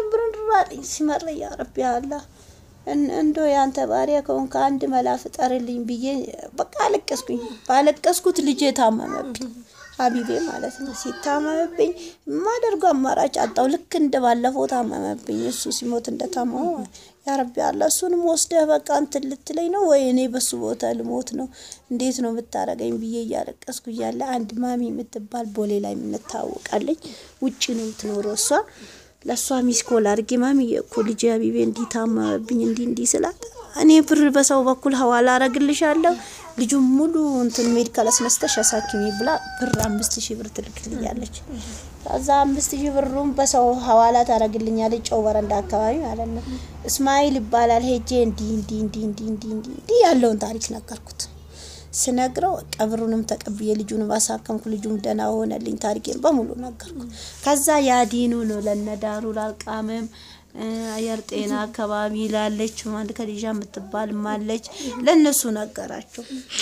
Speaker 2: አለኝ ሲመር ያ ረቢ አላህ እንዶ ያንተ ባሪያ ከሆንክ አንድ መላ ፍጠርልኝ ብዬ በቃ አለቀስኩኝ። ባለቀስኩት ልጄ ታመመብኝ፣ ሀቢቤ ማለት ነው። ሲታመመብኝ የማደርገው አማራጭ አጣው። ልክ እንደ ባለፈው ታመመብኝ። እሱ ሲሞት እንደታመመ ያ ረቢ አላ እሱንም ወስደህ በቃ እንትን ልትለኝ ነው ወይ እኔ በሱ ቦታ ልሞት ነው? እንዴት ነው የምታረገኝ ብዬ እያለቀስኩ እያለ አንድ ማሚ የምትባል ቦሌ ላይ የምንታወቃለኝ ውጭ ነው የምትኖረው እሷ ለእሷ ሚስኮል አድርጌ ማሚ እኮ ልጄ ሀቢቤ እንዲህ ታመመብኝ እንዲህ እንዲህ ስላት እኔ ብር በሰው በኩል ሀዋላ አረግልሻለሁ ልጁም ሙሉ እንትን ሜዲካል አስነስተሽ አሳክሚ ብላ ብር አምስት ሺህ ብር ትልክልኛለች። ከዛ አምስት ሺህ ብሩም በሰው ሀዋላ ታረግልኛለች። ጨው በረንዳ አካባቢ ማለት ነው። እስማኤል ይባላል። ሄጄ እንዲህ እንዲህ እንዲህ እንዲህ እንዲህ እንዲህ እንዲህ ያለውን ታሪክ ነገርኩት። ስነግረው ቀብሩንም ተቀብዬ ልጁንም አሳከምኩ። ልጁም ደህና ሆነልኝ። ታሪኬን በሙሉ ነገርኩ። ከዛ ያዲኑ ነው ለነዳሩ ላልቃምም አየር ጤና አካባቢ ላለች ማለት ከዲዣ የምትባል ማለች ለነሱ ነገራቸው።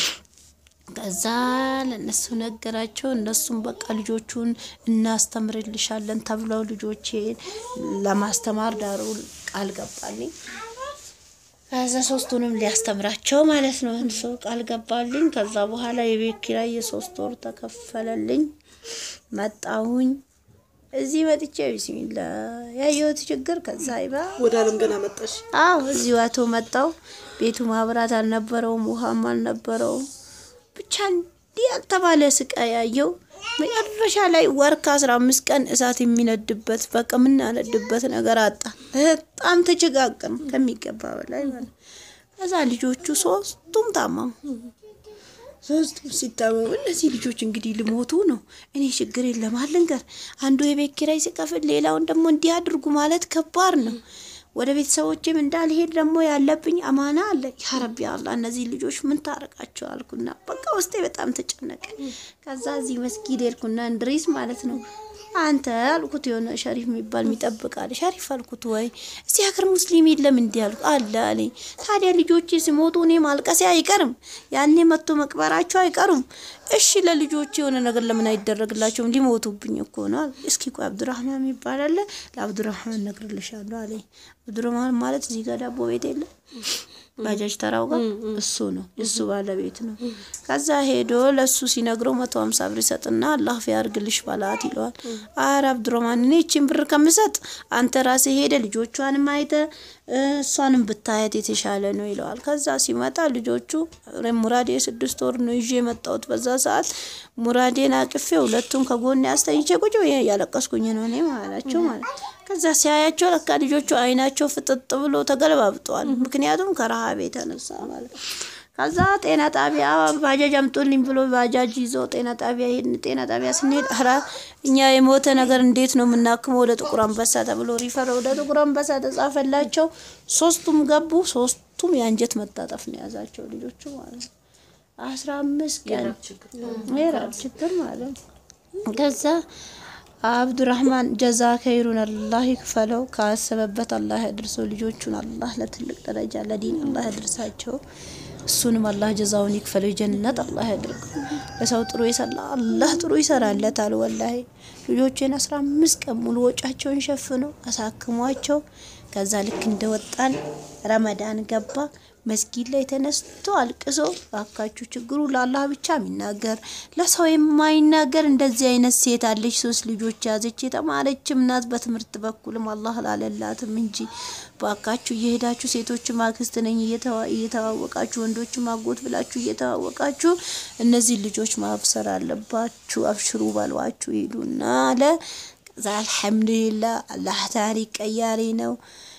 Speaker 2: ከዛ ለነሱ ነገራቸው። እነሱም በቃ ልጆቹን እናስተምርልሻለን ተብለው ልጆቼን ለማስተማር ዳሩ ቃል ገባልኝ። ከዛ ሶስቱንም ሊያስተምራቸው ማለት ነው እሱ ቃል ገባልኝ። ከዛ በኋላ የቤት ኪራይ የሶስት ወር ተከፈለልኝ። መጣሁኝ እዚህ መጥቼ ቢስሚላ ያየሁት ችግር ከዛ ይባ
Speaker 1: ወደ አለም ገና መጣሽ።
Speaker 2: አዎ እዚሁ አቶ መጣው። ቤቱ ማብራት አልነበረውም፣ ውሃም አልነበረውም። ብቻ እንዲህ ያልተባለ ስቃይ ያየው። መጨረሻ ላይ ወር ከአስራ አምስት ቀን እሳት የሚነድበት በቃ የምናነድበት ነገር አጣ። በጣም ተቸጋገርን ከሚገባ በላይ ማለት ከዛ ልጆቹ ሶስቱም ታመሙ። ሶስቱም ሲታመሙ እነዚህ ልጆች እንግዲህ ልሞቱ ነው። እኔ ችግር የለም አልንገር። አንዱ የቤት ኪራይ ሲከፍል ሌላውን ደግሞ እንዲህ አድርጉ ማለት ከባድ ነው። ወደ ቤተሰቦችም እንዳልሄድ ደግሞ ያለብኝ አማና አለ። ያ ረቢ አላ እነዚህ ልጆች ምን ታረቃቸው አልኩና በቃ ውስጤ በጣም ተጨነቀ። ከዛ እዚህ መስጊድ ሄድኩና እንድሪስ ማለት ነው አንተ አልኩት የሆነ ሸሪፍ የሚባል የሚጠብቃል። ሸሪፍ አልኩት ወይ እዚህ ሀገር ሙስሊም የለም እንዲህ አልኩ አለ አለኝ። ታዲያ ልጆቼ ሲሞቱ እኔ ማልቀሴ አይቀርም፣ ያኔ መጥቶ መቅበራቸው አይቀሩም። እሺ ለልጆቼ የሆነ ነገር ለምን አይደረግላቸውም? ሊሞቱብኝ እኮ ነው አለ። እስኪ ቆይ አብዱራህማን የሚባል አለ፣ ለአብዱራህማን እነግርልሻለሁ አለኝ። አብዱራህማን ማለት እዚህ ጋር ዳቦ ቤት የለም ባጃጅ ተራው ጋር እሱ ነው እሱ ባለቤት ነው። ከዛ ሄዶ ለሱ ሲነግረው መቶ ሀምሳ ብር ይሰጥና አላህ ፊያርግልሽ ባላት ይለዋል። አረ አብዱረማን እኔ ይቺን ብር ከምሰጥ አንተ ራሴ ሄደ ልጆቿንም አይተ እሷንም ብታየት የተሻለ ነው ይለዋል። ከዛ ሲመጣ ልጆቹ ሙራዴ ስድስት ወር ነው ይዤ የመጣሁት። በዛ ሰዓት ሙራዴን አቅፌ ሁለቱም ከጎን ያስተኝቼ ቁጭ ብዬ እያለቀስኩኝ ነው እኔ ማላቸው ማለት ከዛ ሲያያቸው ለካ ልጆቹ አይናቸው ፍጥጥ ብሎ ተገለባብጠዋል። ምክንያቱም ከረሃብ የተነሳ ማለት ነው። ከዛ ጤና ጣቢያ ባጃጅ አምጦልኝ ብሎ ባጃጅ ይዞ ጤና ጣቢያ ሄድን። ጤና ጣቢያ ስንሄድ ኧረ እኛ የሞተ ነገር እንዴት ነው የምናክመው? ወደ ጥቁር አንበሳ ተብሎ ሪፈር ወደ ጥቁር አንበሳ ተጻፈላቸው። ሶስቱም ገቡ። ሶስቱም የአንጀት መታጠፍ ነው የያዛቸው ልጆቹ ማለት ነው። አስራ አምስት ቀን የራብ ችግር ማለት ነው። ከዛ አብዱራህማን ጀዛ ከይሩን አላህ ይክፈለው። ካሰበበት አላህ ያድርሰው። ልጆቹን አላህ ለትልቅ ደረጃ ለዲን አላህ ያድርሳቸው። እሱንም አላህ ጀዛውን ይክፈለው። ጀነት አላህ ያድርገው። ለሰው ጥሩ ይሰራ አላህ ጥሩ ይሰራለታል። ወላሂ ልጆቼን አስራ አምስት ቀን ሙሉ ወጫቸውን ሸፍነው አሳክሟቸው ከዛ ልክ እንደወጣን ረመዳን ገባ። መስጊድ ላይ ተነስቶ አልቅሶ ባካችሁ ችግሩ ለአላህ ብቻ የሚናገር ለሰው የማይናገር እንደዚህ አይነት ሴት አለች። ሶስት ልጆች ያዘች የተማረችም ናት። በትምህርት በኩልም አላህ ላለላትም እንጂ ባካችሁ እየሄዳችሁ ሴቶችም አክስት ነኝ እየተዋወቃችሁ ወንዶችም አጎት ብላችሁ እየተዋወቃችሁ እነዚህ ልጆች ማብሰር አለባችሁ። አብሽሩ በሏችሁ ሂዱና አለ። ከዛ አልሐምዱሊላህ አላህ ታሪክ ቀያሪ ነው።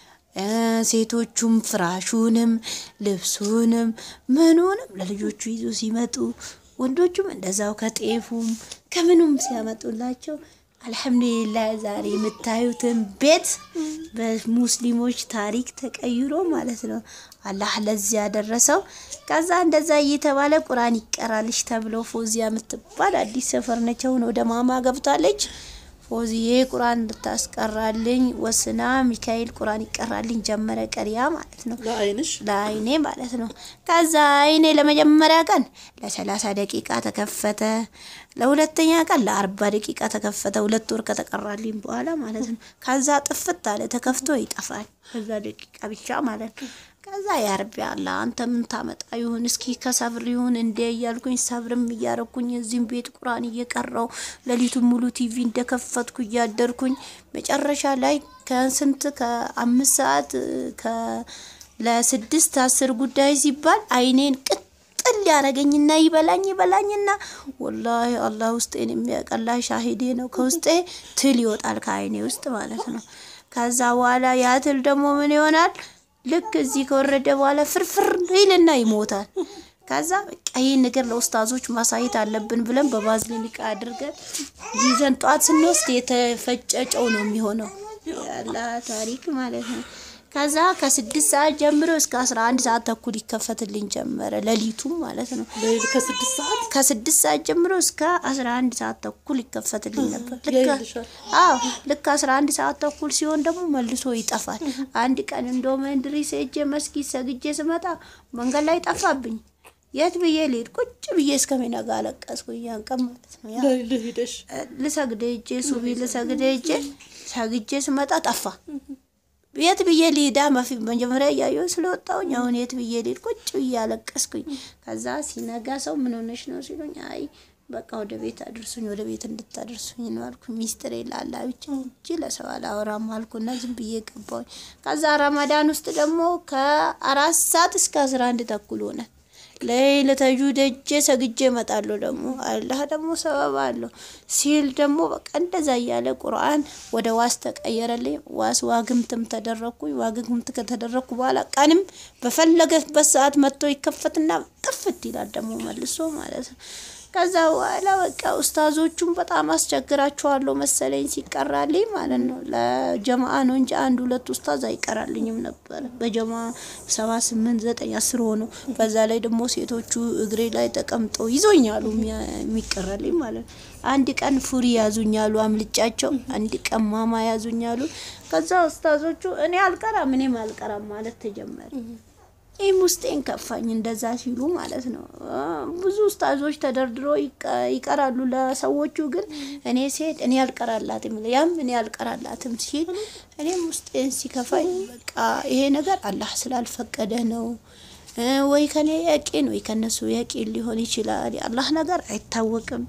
Speaker 2: ሴቶቹም ፍራሹንም ልብሱንም ምኑንም ለልጆቹ ይዞ ሲመጡ ወንዶቹም እንደዛው ከጤፉም ከምኑም ሲያመጡላቸው አልሐምዱሊላህ ዛሬ የምታዩትን ቤት በሙስሊሞች ታሪክ ተቀይሮ ማለት ነው። አላህ ለዚህ ያደረሰው። ከዛ እንደዛ እየተባለ ቁርአን ይቀራልሽ ተብሎ ፎዚያ የምትባል አዲስ ሰፈር ነች። አሁን ወደ ማማ ገብታለች። ፎዚዬ ቁርአን እንድታስቀራልኝ ወስና ሚካኤል ቁርአን ይቀራልኝ ጀመረ ቀሪያ ማለት ነው
Speaker 1: ለአይንሽ
Speaker 2: ለአይኔ ማለት ነው። ከዛ አይኔ ለመጀመሪያ ቀን ለሰላሳ ደቂቃ ተከፈተ። ለሁለተኛ ቀን ለአርባ ደቂቃ ተከፈተ። ሁለት ወር ከተቀራልኝ በኋላ ማለት ነው። ከዛ ጥፍት አለ ተከፍቶ ይጠፋል። ከዛ ደቂቃ ብቻ ማለት ነው። ከዛ ያርቢ አላ አንተ ምን ታመጣ ይሁን እስኪ ከሰብር ይሁን እንዴ እያልኩኝ ሰብርም እያረኩኝ እዚህም ቤት ቁርአን እየቀራው ሌሊቱን ሙሉ ቲቪ እንደከፈትኩ እያደርኩኝ መጨረሻ ላይ ከስንት ከአምስት ሰዓት ከ ለስድስት አስር ጉዳይ ሲባል አይኔን ቅጥል ያረገኝና ይበላኝ ይበላኝና ወላሂ አላህ ውስጤን የሚያቀላ ሻሂዴ ነው። ከውስጤ ትል ይወጣል ከአይኔ ውስጥ ማለት ነው። ከዛ በኋላ ያ ትል ደግሞ ምን ይሆናል? ልክ እዚህ ከወረደ በኋላ ፍርፍር ይልና ይሞታል። ከዛ በቃ ይህን ነገር ለኡስታዞች ማሳየት አለብን ብለን በባዝሊን እቃ አድርገን ይዘን ጠዋት ስንወስድ የተፈጨ ጨው ነው የሚሆነው። ያላ ታሪክ ማለት ነው። ከዛ ከስድስት ሰዓት ጀምሮ እስከ አስራ አንድ ሰዓት ተኩል ይከፈትልኝ ጀመረ ሌሊቱም ማለት ነው።
Speaker 1: ሌሊት ከስድስት ሰዓት
Speaker 2: ከስድስት ሰዓት ጀምሮ እስከ አስራ አንድ ሰዓት ተኩል ይከፈትልኝ ነበር። ልክ
Speaker 1: ያይልሻል።
Speaker 2: አዎ ልክ አስራ አንድ ሰዓት ተኩል ሲሆን ደግሞ መልሶ ይጠፋል። አንድ ቀን እንደውም እንድሪስ ሄጄ መስጊድ ሰግጄ ስመጣ መንገድ ላይ ጠፋብኝ። የት ብዬ ልሄድ? ቁጭ ብዬ እስከሚነጋ አለቀስኩኝ። ያን ቀን ማለት ነው። ያ
Speaker 1: ሌሊት ሂደሽ
Speaker 2: ልሰግድ ሄጄ ሱቢ ልሰግድ ሄጄ ሰግጄ ስመጣ ጠፋ። የት ብዬ ልሂዳ? መፊ መጀመሪያ እያየሁ ስለወጣሁኝ አሁን የት ብዬ ልሂድ? ቁጭ ብዬ አለቀስኩኝ። ከዛ ሲነጋ ሰው ምን ሆነሽ ነው ሲሉኝ፣ አይ በቃ ወደ ቤት አድርሱኝ፣ ወደ ቤት እንድታደርሱኝ ነው አልኩ። ሚስጥር ላላ ብቻ እንጂ ለሰው አላወራም አልኩና ዝም ብዬ ገባሁኝ። ከዛ ረመዳን ውስጥ ደግሞ ከአራት ሰዓት እስከ አስራ አንድ ተኩል ሆነ። ለይለተጁ ደጄ ሰግጄ እመጣለሁ። ደግሞ አላህ ደግሞ ሰበብ አለው ሲል ደግሞ በቃ እንደዛ እያለ ቁርአን ወደ ዋስ ተቀየረልኝ። ዋስ ዋግምትም ተደረግኩኝ። ዋግምት ከተደረግኩ በኋላ ቀንም በፈለገበት ሰዓት መጥቶ ይከፈትና ጥፍት ይላል ደግሞ መልሶ ማለት ነው። ከዛ በኋላ በቃ ኡስታዞቹም በጣም አስቸግራቸዋለሁ መሰለኝ ሲቀራልኝ ማለት ነው። ለጀማአ ነው እንጂ አንድ ሁለት ኡስታዝ አይቀራልኝም ነበር። በጀማ ሰባ ስምንት ዘጠኝ አስር ሆኖ በዛ ላይ ደግሞ ሴቶቹ እግሬ ላይ ተቀምጠው ይዞኛሉ የሚቀራልኝ ማለት ነው። አንድ ቀን ፉሪ ያዙኛሉ አምልጫቸው፣ አንድ ቀን ማማ ያዙኛሉ። ከዛ ኡስታዞቹ እኔ አልቀራም እኔም አልቀራም ማለት ተጀመረ። ይህም ውስጤን ከፋኝ እንደዛ ሲሉ ማለት ነው። ብዙ ኡስታዞች ተደርድሮ ይቀራሉ ለሰዎቹ፣ ግን እኔ ሲሄድ እኔ አልቀራላትም ያም እኔ አልቀራላትም ሲል እኔም ውስጤን ሲከፋኝ በቃ ይሄ ነገር አላህ ስላልፈቀደ ነው ወይ ከኔ የቂን ወይ ከነሱ የቂን ሊሆን ይችላል። የአላህ ነገር አይታወቅም።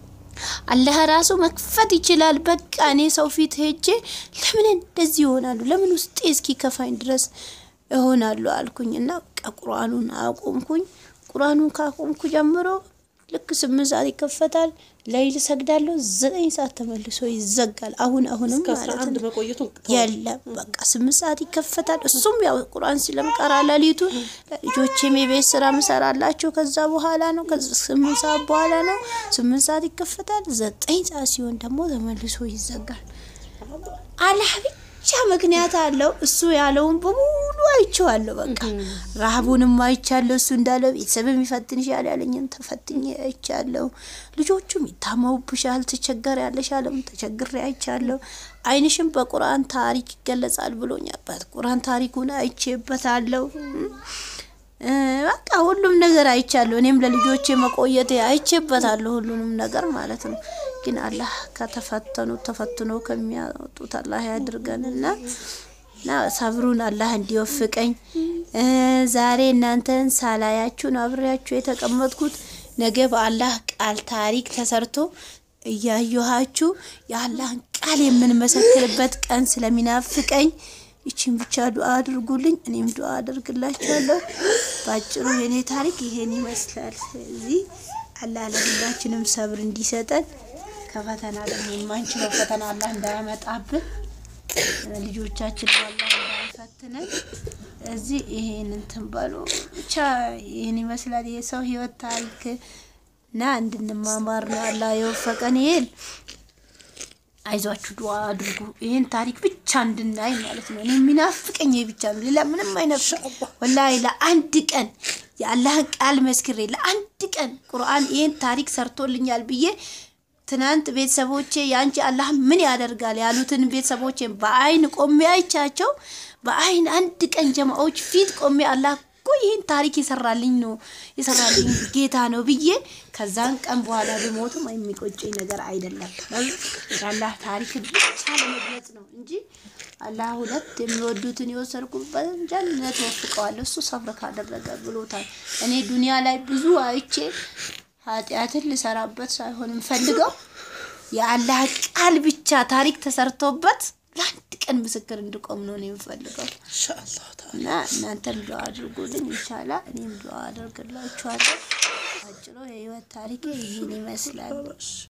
Speaker 2: አላህ ራሱ መክፈት ይችላል። በቃ እኔ ሰው ፊት ሄጄ ለምን እንደዚህ ይሆናሉ? ለምን ውስጤ እስኪ ከፋኝ ድረስ እሆናሉ አልኩኝ እና በቃ ቁርአኑን አቆምኩኝ። ቁርአኑን ካቆምኩ ጀምሮ ልክ ስምንት ሰዓት ይከፈታል። ለይል ሰግዳለሁ። ዘጠኝ ሰዓት ተመልሶ ይዘጋል። አሁን አሁንም
Speaker 1: ከአስራ
Speaker 2: ማለት
Speaker 1: አንድ
Speaker 2: ነው
Speaker 1: መቆየቱ
Speaker 2: የለም በቃ ስምንት ሰዓት ይከፈታል። እሱም ያው ቁርአን ስለምቀራ ሌሊቱ ልጆቼም የቤት ስራ ምሰራላቸው ከዛ በኋላ ነው። ከዛ ስምንት ሰዓት በኋላ ነው። ስምንት ሰዓት ይከፈታል። ዘጠኝ ሰዓት ሲሆን ደግሞ ተመልሶ ይዘጋል። አላህ ብቻ ምክንያት አለው። እሱ ያለውን በሙሉ አይቼዋለሁ። በቃ ረሃቡንም አይቻለሁ። እሱ እንዳለው ቤተሰብም ይፈትንሻል ያለኝን ተፈትኜ አይቻለሁ። ልጆቹም ይታመሙብሻል፣ ትቸገር ያለሽ አለም ተቸግሬ አይቻለሁ። ዓይንሽም በቁርአን ታሪክ ይገለጻል ብሎኛል። በቁርአን ታሪኩን አይቼበታለሁ። እ በቃ ሁሉም ነገር አይቻለሁ። እኔም ለልጆቼ መቆየት አይቼበታለሁ ሁሉንም ነገር ማለት ነው። ግን አላህ ከተፈተኑ ተፈትኖ ከሚያወጡት አላህ ያድርገንና እና ሰብሩን አላህ እንዲወፍቀኝ እ ዛሬ እናንተን ሳላያችሁ ነው አብሬያችሁ የተቀመጥኩት። ነገ በአላህ ቃል ታሪክ ተሰርቶ እያየኋችሁ የአላህን ቃል የምንመሰክርበት ቀን ስለሚናፍቀኝ ይችን ብቻ ዱአ አድርጉልኝ፣ እኔም ዱአ አደርግላችኋለሁ። በአጭሩ የኔ ታሪክ ይሄን ይመስላል። ስለዚህ አላህ ለሁላችንም ሰብር እንዲሰጠን ከፈተና ደግሞ የማንችለው ፈተና አላህ እንዳያመጣብን ልጆቻችን አላህ እንዳይፈትነን እዚህ ይሄን እንትን በሉ ብቻ ይህን ይመስላል የሰው ህይወት ታሪክ እና እንድንማማር ነው አላህ የወፈቀን ይሄን አይዟችሁ ዱአ አድርጉ። ይህን ታሪክ ብቻ እንድናይ ማለት ነው። እኔ የሚናፍቀኝ ይሄ ብቻ ነው። ሌላ ምንም አይነፍቅ። ወላሂ ለአንድ ቀን የአላህን ቃል መስክሬ ለአንድ ቀን ቁርአን ይህን ታሪክ ሰርቶልኛል ብዬ ትናንት ቤተሰቦቼ ያንቺ አላህ ምን ያደርጋል ያሉትን ቤተሰቦቼ በአይን ቆሜ አይቻቸው በአይን አንድ ቀን ጀማዎች ፊት ቆሜ አላህ እኮ ይህን ታሪክ የሰራልኝ ነው የሰራልኝ ጌታ ነው ብዬ ከዛን ቀን በኋላ ብሞትም የሚቆጨኝ ነገር አይደለም። የአላህ ታሪክ ብቻ ለመግለጽ ነው እንጂ አላህ ሁለት የሚወዱትን የወሰድኩበትን ጀነት ወፍቀዋለሁ እሱ ሰብር ካደረገ ብሎታል። እኔ ዱንያ ላይ ብዙ አይቼ ኃጢአትን ልሰራበት ሳይሆን የምፈልገው የአላህ ቃል ብቻ ታሪክ ተሰርቶበት ለአንድ ቀን ምስክር እንድቆም ነው እኔ የምፈልገው።
Speaker 1: ኢንሻአላህ ተዓላ
Speaker 2: እና እናንተም ዱዓ አድርጉልኝ። ኢንሻአላህ እኔም ዱዓ አደርግላችኋለሁ። አጭሩ የህይወት ታሪኬ ይህን ይመስላል።